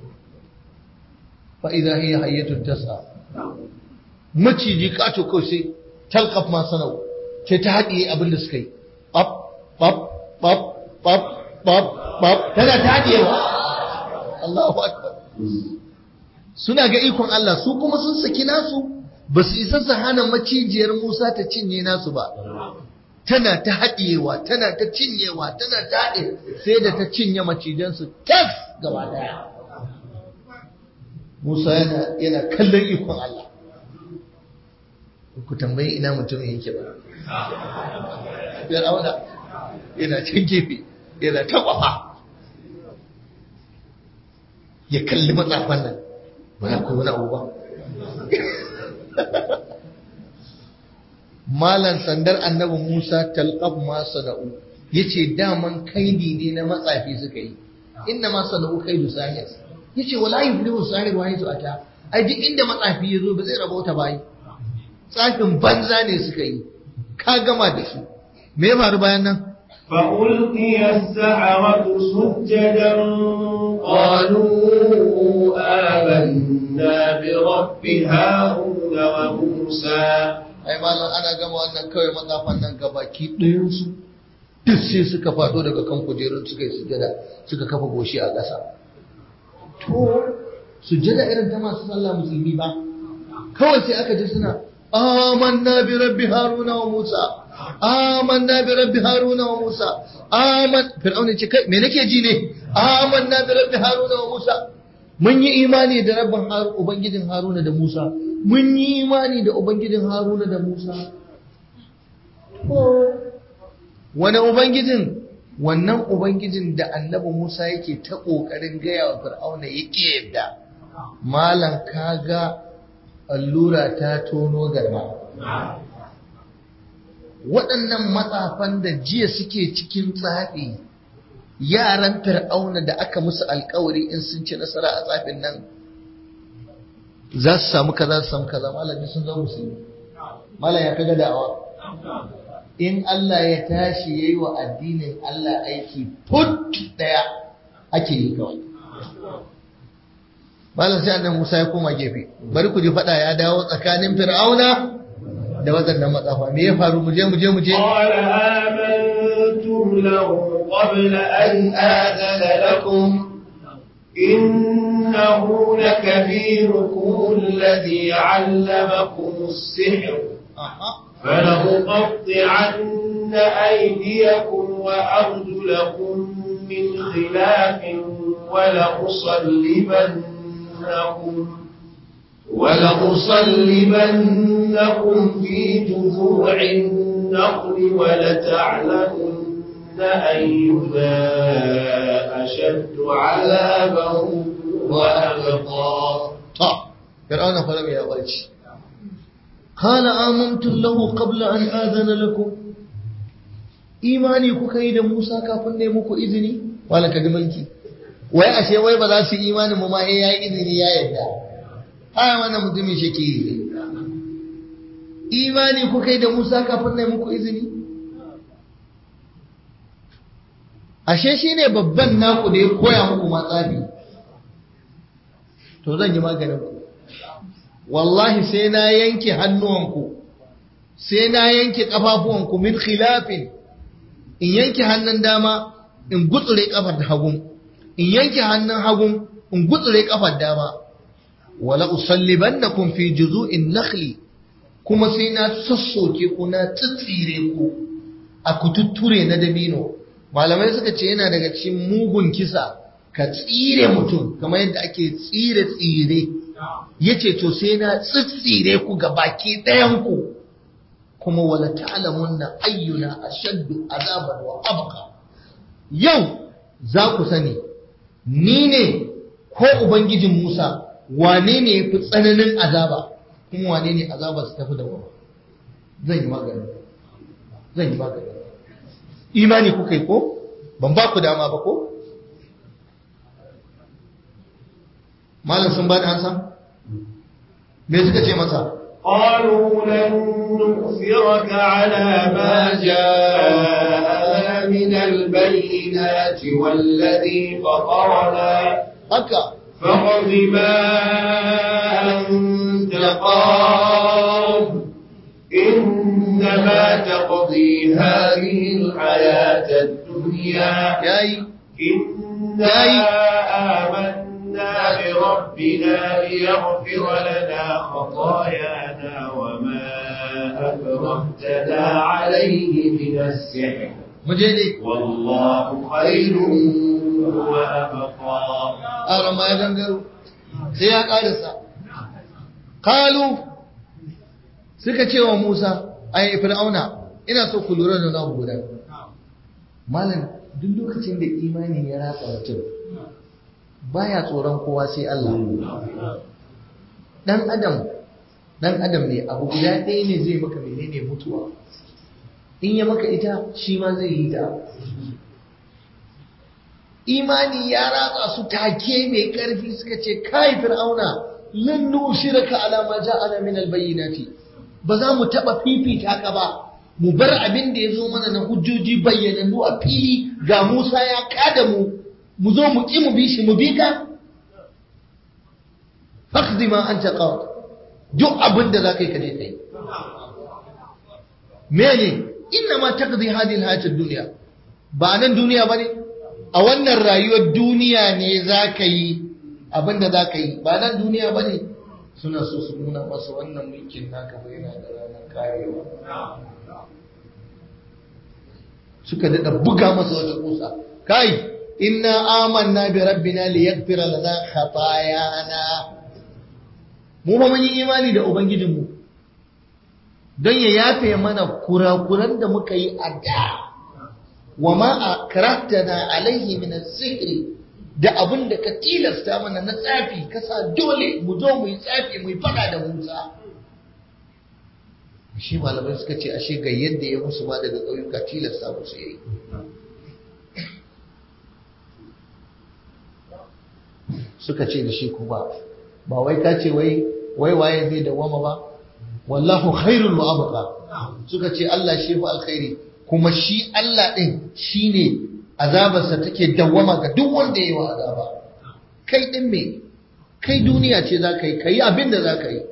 fa idza hiya hayyatun tasa maciji kato kawai sai talqaf ma sanau sai ta haɗiye abin da suka yi pap pap pap pap pap pap tana ta haɗiyewa Allahu akbar suna ga ikon Allah su kuma sun saki nasu ba su isa su hana macijiyar Musa ta cinye nasu ba tana ta haɗiyewa tana ta cinyewa tana ta haɗe sai da ta cinye macijansu tas gaba daya Musa yana yana kallon ikon Allah ku tambayi ina mutumin yake ba Fir'auna yana can gefe yana ta kwafa ya kalli matsafan nan ba ya koyi wani abu ba malan sandar annabi Musa talqab ma sana'u yace daman kaidi ne na matsafi suka yi inna ma sana'u kaidu sahir yace wala yuflihu sahir wa yazu ata ai duk inda matsafi yazo ba zai rabauta bai tsafin banza ne suka yi ka gama da su me ya faru bayan nan فألقي السحرة سجدا قالوا آمنا برب هارون وموسى ai malam ana gama wannan kawai matsafan nan gabaki ɗayansu duk sai suka faɗo daga kan kujerun suka yi sujada suka kafa goshi a ƙasa to sujada irin ta masu sallah musulmi ba kawai sai aka ji suna amanna bi rabbi haruna wa musa amanna bi rabbi haruna wa musa aman fir'auna ce kai me nake ji ne amanna bi rabbi haruna wa musa mun yi imani da rabban ubangijin haruna da musa mun yi imani da ubangijin haruna da musa wani ubangijin wannan ubangijin da annabi musa yake ta ƙoƙarin gaya wa fir'auna ya ƙi yadda malam kaga allura ta tono garma waɗannan matsafan da jiya suke cikin tsafi yaran fir'auna da aka musu alkawari in sun ci nasara a tsafin nan za su samu kaza su samu kaza malami sun zama musulmi malam ya kaga da'awa in Allah ya tashi yayi wa addinin Allah aiki put daya ake yi kawai malam sai annabi Musa ya koma gefe bari ku ji fada ya dawo tsakanin fir'auna da wadannan matsafa me ya faru mu je mu je mu je قال آمنتم له قبل أن آذن لكم إنه لكبيركم الذي علمكم السحر فلأقطعن أيديكم وأرجلكم من خلاف ولأصلبنكم ولأصلبنكم في جذوع النخل ولتعلمن أينا أشد عذابا وأبقى طب فرعون فلم يغرج قال آمنت له قبل أن آذن لكم imani kuka yi da Musa kafin ne muku izini wala ka mulki wai ashe wai ba za su yi imanin mu ma eh yayi izini ya yadda ai wannan mutumin shake ne imani kuka yi da Musa kafin ne muku izini ashe shine babban naku da ya koya muku matsafi to zan yi maganin ku wallahi sai na yanke hannuwanku sai na yanke kafafuwanku min khilafin in yanke hannun dama in gutsure kafar hagun in yanke hannun hagun in gutsure kafar dama wala usallibannakum fi juzu'in nakhli kuma sai na sassoke ku na tsitsire ku a kututture na dabino malamai suka ce yana daga cikin mugun kisa ka tsire mutum kamar yadda ake tsire tsire yace to sai na tsitsire ku ga baki ɗayan ku kuma wala ta'lamunna ayyuna ashaddu azaban wa abqa yau za ku sani ni ne ko ubangijin Musa wane ne yafi tsananin azaba kuma wane ne azaba su tafi da wani zan yi magani zan yi magani imani kuka yi ko ban ba ku dama ba ko malam sun ba da ansa me suka ce masa قالوا لن نؤثرك على ما جاءنا من البينات والذي فطرنا haka فاقض ما أنت قاض إنما تقضي هذه الحياة الدنيا yayi إنا آمنا بربنا ليغفر لنا خطايانا وما أكرهتنا عليه من السحر mu je dai والله خير وأبقى aron ma ya gangaro sai ya karisa kalu suka ce wa Musa ai fir'auna ina so ku lura da na guda malam duk lokacin da imani ya ratsa mutum baya tsoron kowa sai Allah dan adam dan adam ne abu guda ɗaya ne zai maka menene mutuwa in ya maka ita shi ma zai yi ta imani ya ratsa su take mai ƙarfi suka ce kai fir'auna lan nushiraka ala ma ja'ana min albayyinati ba za mu taba fifita ka ba mu bar abin da ya zo mana na hujjoji bayyanannu a fili ga Musa ya kada mu mu zo mu ki mu bi shi mu bi ka faqdi ma anta qad duk abin da zaka yi ka je kai mene inna ma taqdi hadhihi alhayat ad-dunya ba nan duniya bane a wannan rayuwar duniya ne zaka yi abin da zaka yi ba nan duniya bane suna so su nuna masa wannan mulkin naka bai yana da ranar karewa suka daɗa buga masa wata kusa kai inna amanna bi rabbina liyaghfira lana khatayana mu ba mun yi imani da ubangijinmu don ya yafe mana kurakuran da muka yi a da wa ma akrahtana alaihi min as-sihri da abin da ka tilasta mana na tsafi kasa dole mu zo mu yi tsafi mu yi fada da Musa shi malamai suka ce ashe ga yadda ya musu ma daga ƙauyuka tilasta musu yayi suka ce da shi kuma ba wai ka ce wai wai waye zai dawama ba wallahu khairul wa abqa suka ce Allah shi fa alkhairi kuma shi Allah din shine azabarsa take dawama ga duk wanda yayi wa azaba kai din me kai duniya ce za ka yi kai abin da za ka yi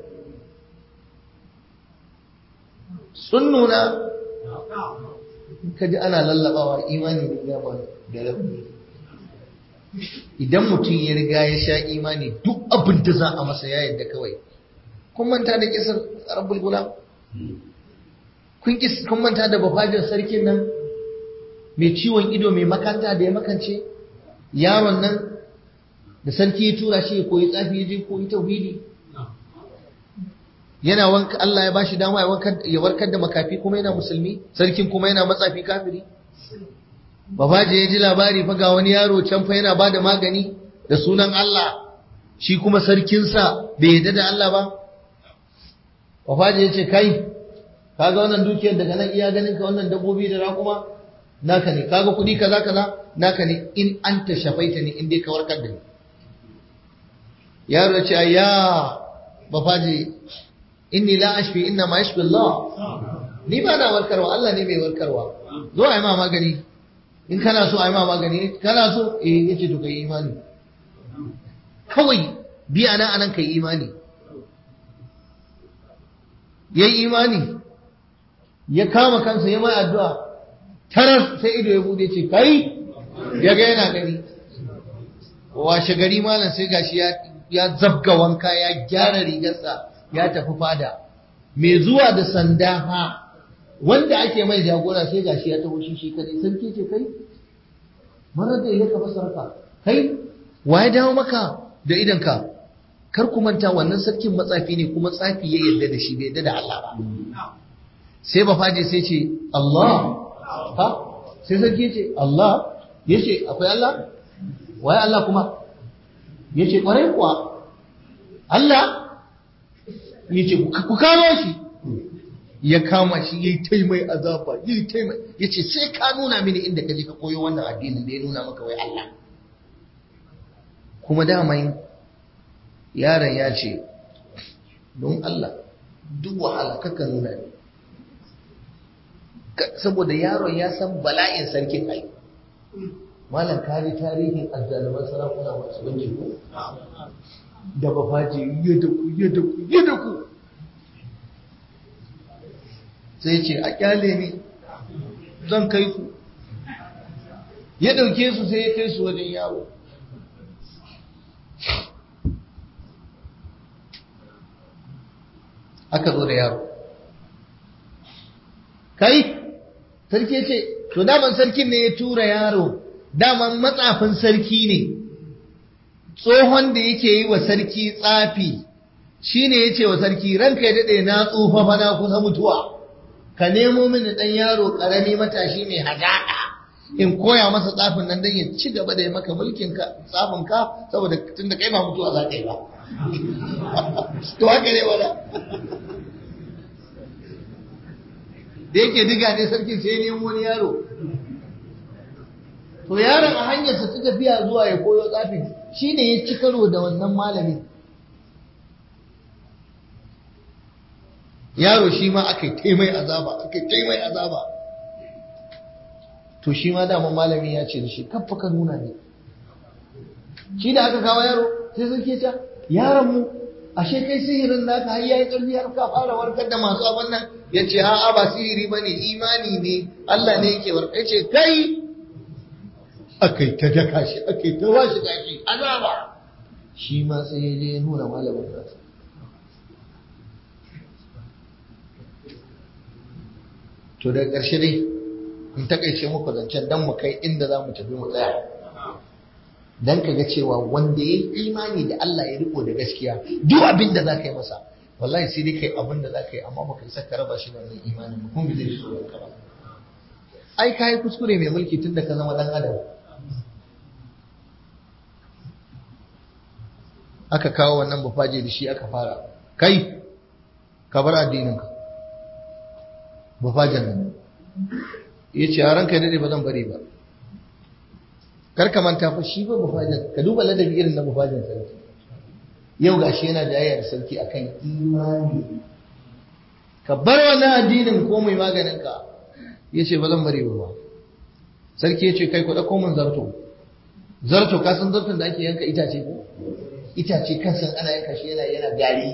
sun nuna ka ji ana lallabawa imani da gaba da rauni idan mutum ya riga ya sha imani duk abin da za a masa ya yadda kawai kun manta da kisar rabbul gulam kun kun manta da bafajin sarkin nan mai ciwon ido mai makanta da ya makance yaron nan da sarki ya tura shi ya koyi tsafi ya je koyi tauhidi yana wanka Allah ya bashi dama ya warkar da makafi kuma yana musulmi sarkin kuma yana matsafi kafiri babaje ya ji labari fa ga wani yaro can fa yana bada magani da sunan Allah shi kuma sarkinsa bai yarda da Allah ba babaje ya ce kai kaga wannan dukiyar daga nan iya ganin ka wannan dabbobi da raƙuma naka ne kaga kuɗi kaza kaza naka ne in anta shafaita ne in dai ka warkar da ni yaro ya ce ayya bafaje inni la ashfi inna ma yashfi Allah ni ba na warkarwa Allah ne mai warkarwa zo ai ma magani in kana so ai ma magani kana so eh yace to kai imani kawai biya na anan kai imani yayi imani ya kama kansa ya mai addu'a tarar sai ido ya bude ce kai ya ga yana gani washe gari malam sai gashi ya ya zabga wanka ya gyara rigarsa ya tafi fada mai zuwa da sanda ha wanda ake mai jagora sai gashi ya taho shi shi kadai sarki ce kai marar da ya kafa sarka kai wa ya dawo maka da idanka kar ku manta wannan sarkin matsafi ne kuma tsafi ya yarda da shi bai yarda da Allah ba sai ba faje sai ce Allah ha sai sarki ce Allah yace akwai Allah waye Allah kuma yace kwarai kuwa Allah yace ku kamo shi ya kama shi yayi tai mai azaba yayi tai mai yace sai ka nuna mini inda kaje ka koyo wannan addinin da ya nuna maka wai Allah kuma dama yaron ya ce don Allah duk wahala kaka nuna ne saboda yaron ya san bala'in sarkin ai malam kaji tarihin azzaluman sarakuna masu banci ko da bafaji yadda ku yadda ku yadda ku sai ce a kyale ni zan kai ku ya dauke su sai ya kai su wajen yaro aka zo da yaro kai sarki ce to daman sarkin ne ya tura yaro daman matsafin sarki ne tsohon da yake yi wa sarki tsafi shi ne ya ce wa sarki ranka ya daɗe na tsufa fa na kusa mutuwa ka nemo mini ɗan yaro ƙarami matashi mai hazaƙa in koya masa tsafin nan don ya ci gaba da ya maka mulkin ka tsafin ka saboda tun da kai ba mutuwa za ka yi ba to haka ne wala da yake diga ne sarki sai nemo wani yaro to yaron a hanyarsa ta tafiya zuwa ya koyo tsafin shi ne ya ci karo da wannan malamin yaro shi ma aka yi taimai azaba aka yi taimai azaba to shi ma dama malami ya ce da shi kafa ka nuna ne shi da aka kawo yaro sai sun ke ta yaron mu ashe kai sihirin naka har yayi karfi har ka fara warkar da masu abin nan ya ce a'a ba sihiri bane imani ne Allah ne yake warkar ya ce kai akai ta daka shi akai ta washi gashi azaba shi ma sai ya je ya nuna malamin nasa to da ƙarshe dai in takaice muku zancen dan mu kai inda za mu tafi mu tsaya dan ka ga cewa wanda ya yi imani da Allah ya riko da gaskiya duk abin da za ka yi masa wallahi sai dai kai abin da za ka yi amma baka isa ka raba shi da wannan imanin ba kuma bai zai so ka ba ai kai kuskure mai mulki tun da ka zama dan adam aka kawo wannan bufaje da shi aka fara kai ka bar addininka bufajen nan ya ce a ranka daɗe ba zan bari ba karka manta fa shi ba bufajen ka duba ladabi irin na bufajen sarki yau ga shi yana jayayya da sarki akan imani ka bar wannan addinin ko mai maganin ka ya ce ba zan bari ba sarki ya ce kai ku ɗauko min zarto zarto ka san zarton da ake yanka itace ko itace kansan ana yanka shi yana yana gari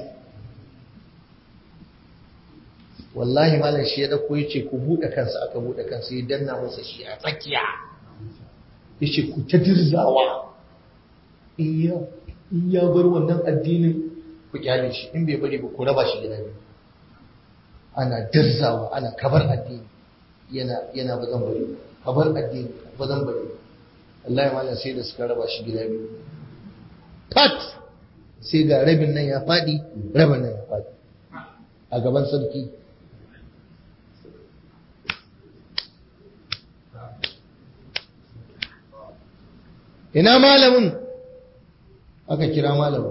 wallahi malam shi ya dauko yace ku bude kansa aka bude kansa ya danna masa shi a tsakiya yace ku ta dirzawa iya iya bar wannan addinin ku kyale shi in bai bari ba ku raba shi gida biyu ana dirzawa ana kabar addini yana yana bazan bari kabar addini bazan bari wallahi malam sai da suka raba shi gida biyu pat sai ga rabin nan ya faɗi rabin nan ya faɗi a gaban sarki ina malamin aka kira malamin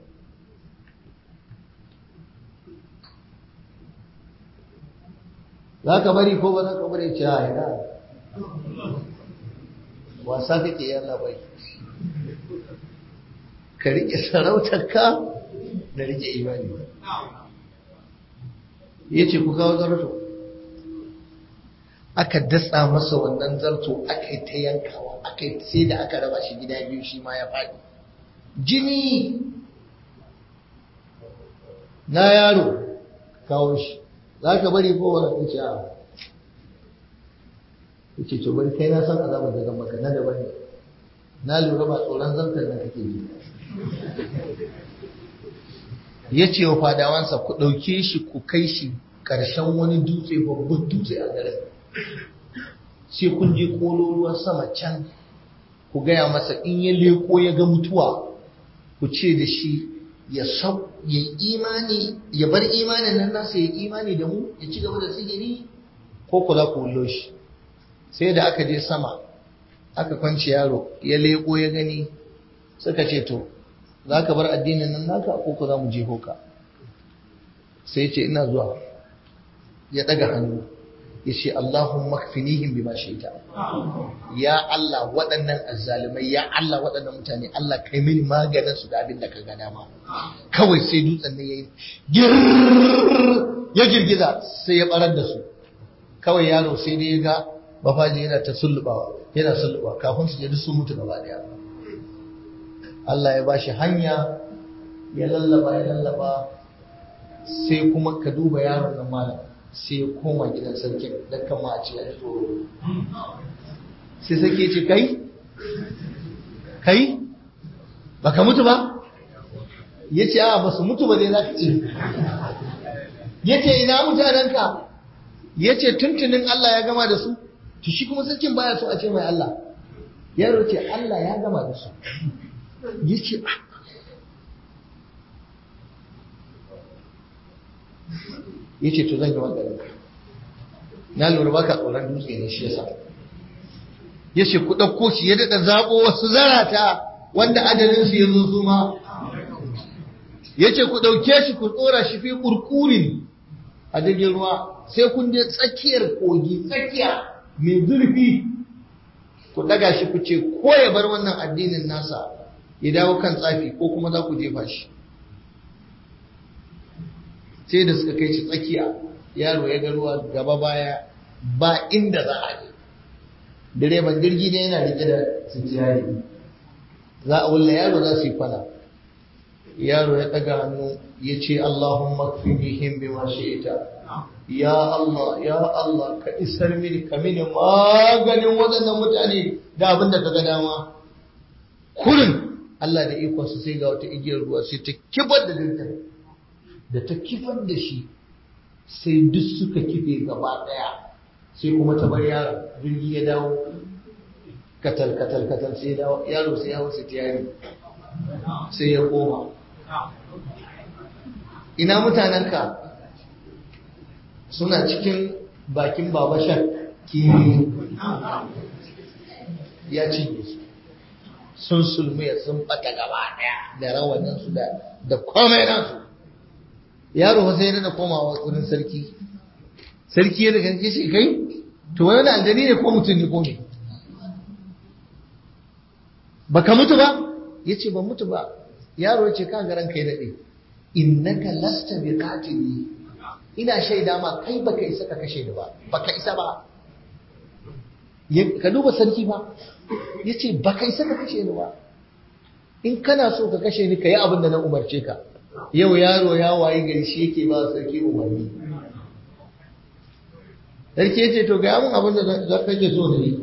za ka bari ko ba za ka bari ce a ina wasa kake yana bai ka riƙe sarautarka da riƙe imani ya ce ku kawo zarto aka datsa masa wannan zarto aka yi ta yankawa aka yi sai da aka raba shi gida biyu shi ma ya faɗi jini na yaro kawo shi za ka bari ko wani ce a ce to bari kai na san azabar da zan maka na daban ne na lura ba tsoron zantar nan kake ji ya ce wa fadawansa ku ɗauke shi ku kai shi ƙarshen wani dutse babban dutse a garin sai kun je kololuwar sama can ku gaya masa in ya leko ya ga mutuwa ku ce da shi ya sau ya imani ya bar imanin nan nasa ya imani da mu ya ci gaba da sihiri ko ku za ku wullo shi sai da aka je sama aka kwanci yaro ya leko ya gani suka ce to za ka bar addinin nan naka ko ku za mu jeho ka sai ce ina zuwa ya daga hannu yace Allahumma kfinihim bima shaita ya Allah waɗannan azzalumai ya Allah waɗannan mutane Allah kai mini maganin su da abin da ka ga dama kawai sai dutsen ne yayi ya girgiza sai ya barar da su kawai yaro sai dai ya ga bafaji yana ta sullubawa yana sullubawa kafin su je duk sun mutu gaba daya Allah ya bashi hanya ya lallaba ya lallaba sai kuma ka duba yaron nan malam sai ya koma gidan sarkin don kama a ce ya tsoro sai sarki ce kai kai baka mutu ba ya ce a ba su mutu ba dai za ka ce ya ce ina mutanenka ya ce tuntunin Allah ya gama da su to shi kuma sarkin baya so a ce mai Allah yaro ce Allah ya gama da su ya ce ya ce to zan yi maganin na lura baka tsoron dutse ne shi yasa ya ce ku ɗauko shi ya daɗa zaɓo wasu zarata wanda adalinsu ya zo su ma ya ce ku ɗauke shi ku tsora shi fi ƙurƙurin a jirgin ruwa sai kun je tsakiyar kogi tsakiya mai zurfi ku ɗaga shi ku ce ko ya bar wannan addinin nasa ya dawo kan tsafi ko kuma za ku jefa shi sai da suka kai shi tsakiya yaro ya ga ruwa gaba baya ba inda za a je direban jirgi ne yana rike da sitiyari za a wulla yaro za su yi kwana yaro ya daga hannu ya ce Allahumma kfinihim bima shi'ta ya Allah ya Allah ka isar mini ka mini maganin waɗannan mutane da abin da ka ga dama kurin Allah da ikonsa sai ga wata igiyar ruwa sai ta kibar da jirgin da ta kifar da shi sai duk suka kife gaba daya sai kuma ta bar yaron jirgi ya dawo katal katal katal sai dawo yaro sai ya wasu tiyari sai ya koma ina mutanenka suna cikin bakin babashar kiwi ya cinye su sun sulmiya sun bata gaba daya da rawaninsu da komai nasu yaro fa sai da komawa wurin sarki sarki ya daga shi kai to wani aljani ne ko mutum ne ko ne baka mutu ba yace ban mutu ba yaro yace ka garan kai dade innaka lasta bi qatili ina shaida ma kai baka isa ka kashe ni ba baka isa ba ka duba sarki ba yace baka isa ka kashe ni ba in kana so ka kashe ni ka yi abin da na umarce ka yau yaro ya wayi gari shi yake ba sarki umarni sarki ya ce to ga mun abin da za ka ke so ne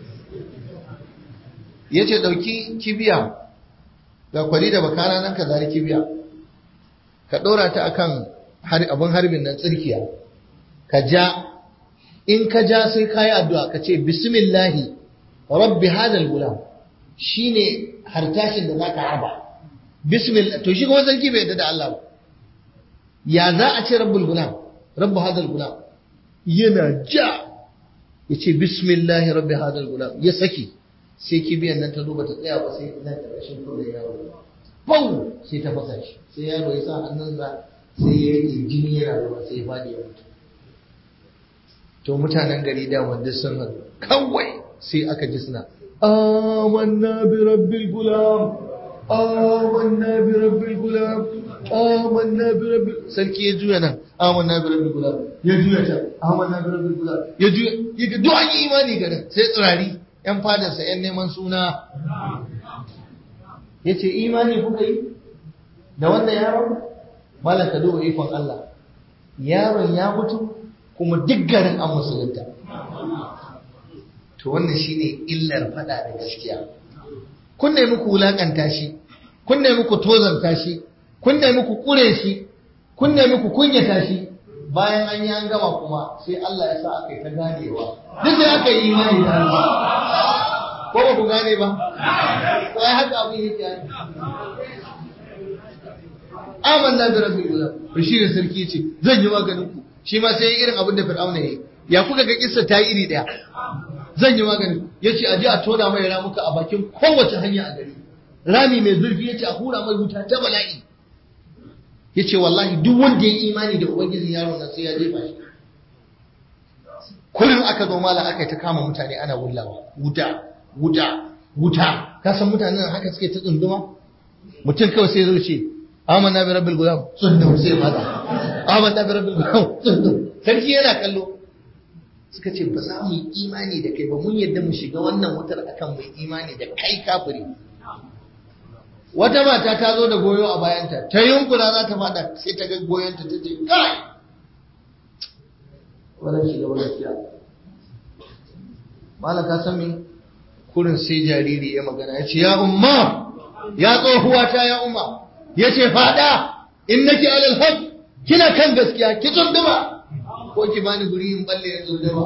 ya ce ɗauki kibiya ga kwari da bakana nan ka zari kibiya ka ɗora ta akan abin harbin nan tsirkiya ka ja in ka ja sai ka yi addu'a ka ce bismillahi rabbi hadal gulam shine hartashin da za ka harba bismillah to shi kuma sarki bai yadda da Allah ba ya za a ce rabbul gulam rabbu hadal gulam yana ja ya ce bismillah rabbi hadal gulam ya saki sai kibiyan nan ta duba ta tsaya ba sai nan ta rashin kawai yaro bau sai ta fasa shi sai yaro ya sa hannunsa sai ya rike jini yana ruwa sai ya fadi ya mutu to mutanen gari da wanda sun haɗu kawai sai aka ji suna amanna bi rabbil gulam amanna bi rabbil gulam amanna bi rabbil sarki ya juya nan amanna bi rabbil gulam ya juya ta amanna bi rabbil gulam ya juya ya ga duk an yi imani garin sai tsirari yan fadarsa yan neman suna yace imani kuka yi da wannan yaron malam ka duba ikon Allah yaron ya mutu kuma duk garin an musulunta to wannan shine illar fada da gaskiya kun nemi ku wulakanta shi kun nemi ku tozanta shi kun nemi ku kure shi kun nemi ku kunyata shi bayan an yi an gama kuma sai Allah ya sa aka yi ta ganewa duk da aka yi imani da Allah ko ba ku gane ba ko ai haka abin yake amanna bi rabbil gulam shi ne sarki ce zan yi maganin ku shi ma sai irin abin da fir'auna yayi ya kuka ga kissa ta yi iri daya zan yi maganin yace a je a tona mai ramuka a bakin kowace hanya a gari rami mai zurfi yace a hura mai wuta ta bala'i yace wallahi duk wanda ya imani da ubangiji yaron nan sai ya jefa shi kullum aka zo mala aka yi ta kama mutane ana wullawa wuta wuta wuta ka san mutanen haka suke ta tsunduma mutum kawai sai zo ce amanna bi rabbil gulam tsundum sai mata amanna bi rabbil gulam tsundum sarki yana kallo suka ce ba za mu yi imani da kai ba mun yadda mu shiga wannan wutar akan mai imani da kai kafiri wata mata ta zo da goyo a bayanta ta yunkura za ta fada sai ta ga goyonta ta ce kai wannan shiga ba gaskiya malam ka san me kurin sai jariri ya magana ya ce ya umma ya tsohuwa ta ya umma ya ce fada in nake alal haq kina kan gaskiya ki tsunduma ko ki bani guri in balle ya tsunduma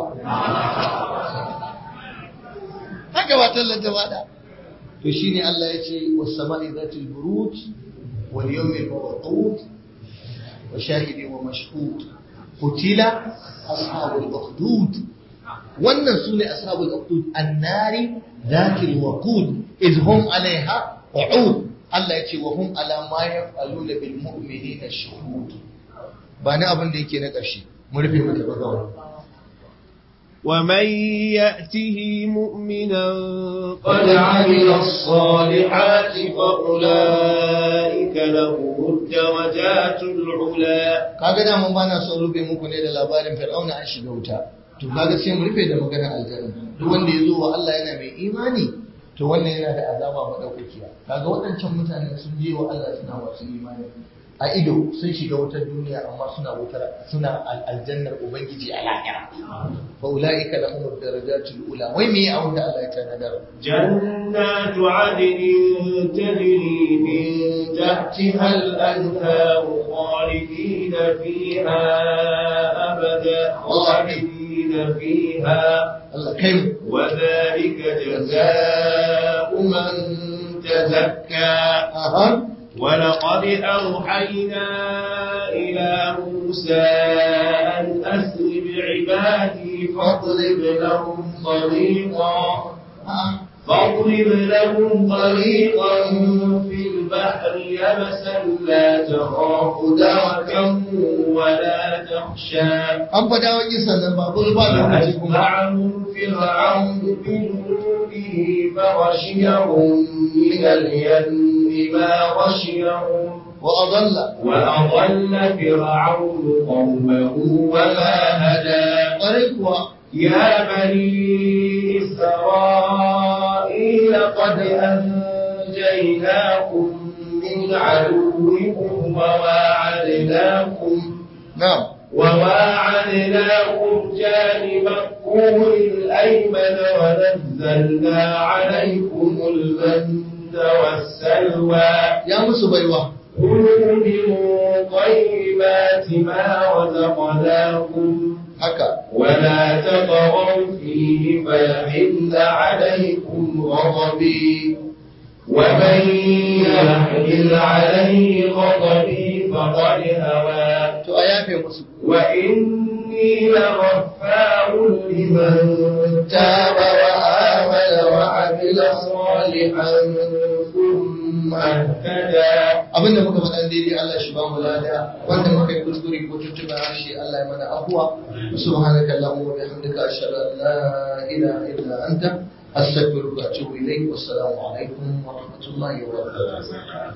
haka ba tallata fada to shine Allah ya ce was sama'i zatil buruj wal yawmil mawqut wa shahidin wa mashhud qutila ashabul ukhdud wannan sune ashabul ukhdud annari zatil waqud iz hum alaiha qu'ud Allah ya ce wa hum ala ma yaf'aluna bil mu'minina shuhud ba ni abin da yake na ƙarshe mu rufe mu tafi kawai ومن يأته مؤمنا قد عمل الصالحات فأولئك لهم الدرجات العلى kaga da mun bana son rufe muku ne da labarin fir'auna an shiga wuta to kaga sai mu rufe da maganar aljanna duk wanda ya zo wa Allah yana mai imani to wannan yana da azaba madaukakiya kaga waɗancan mutane sun je wa Allah suna wasu imani a ido sun shiga wutar duniya amma suna wutar suna aljannar ubangiji a lahira fa ulaika lahum darajatul ula wai me ya da Allah ya tanadar جنات عدن تجري من تحتها الأنهار خالدين فيها أبدا خالدين فيها Allah kai mu وذلك جزاء من تزكى aha ولقد أوحينا إلى موسى أن أسر بعبادي فاضرب لهم طريقا فاضرب لهم طريقا في البحر يبسا لا تخاف دركا ولا تخشى an fada wa kisan nan babur ba lokaci kuma فأتبعهم فرعون بجنوده فغشيهم من اليم ما غشيهم wa adalla وأضل فرعون قومه وما هدى ƙwarai kuwa يا بني إسرائيل قد أنجيناكم من عدوكم وواعدناكم na'am وواعدناكم جانب الطور الأيمن ونزلنا عليكم المن والسلوى ya musu baiwa كلوا من طيبات ما رزقناكم haka ولا تطغوا فيه فيحل عليكم غضبي ومن يحمل عليه غضبي فقد هوى to a yafe musu وإني لغفار لمن تاب وآمن وعمل صالحا ثم اهتدى abinda muka faɗa daidai Allah shi ba mu lada wanda muka yi kuskure ko tuntuɓe harshe Allah ya mana afuwa subhanaka allahumma wa bihamdika ashhadu an la ilaha illa anta astaghfiruka wa atubu ilayk wassalamu alaikum wa rahmatullahi wa barakatuh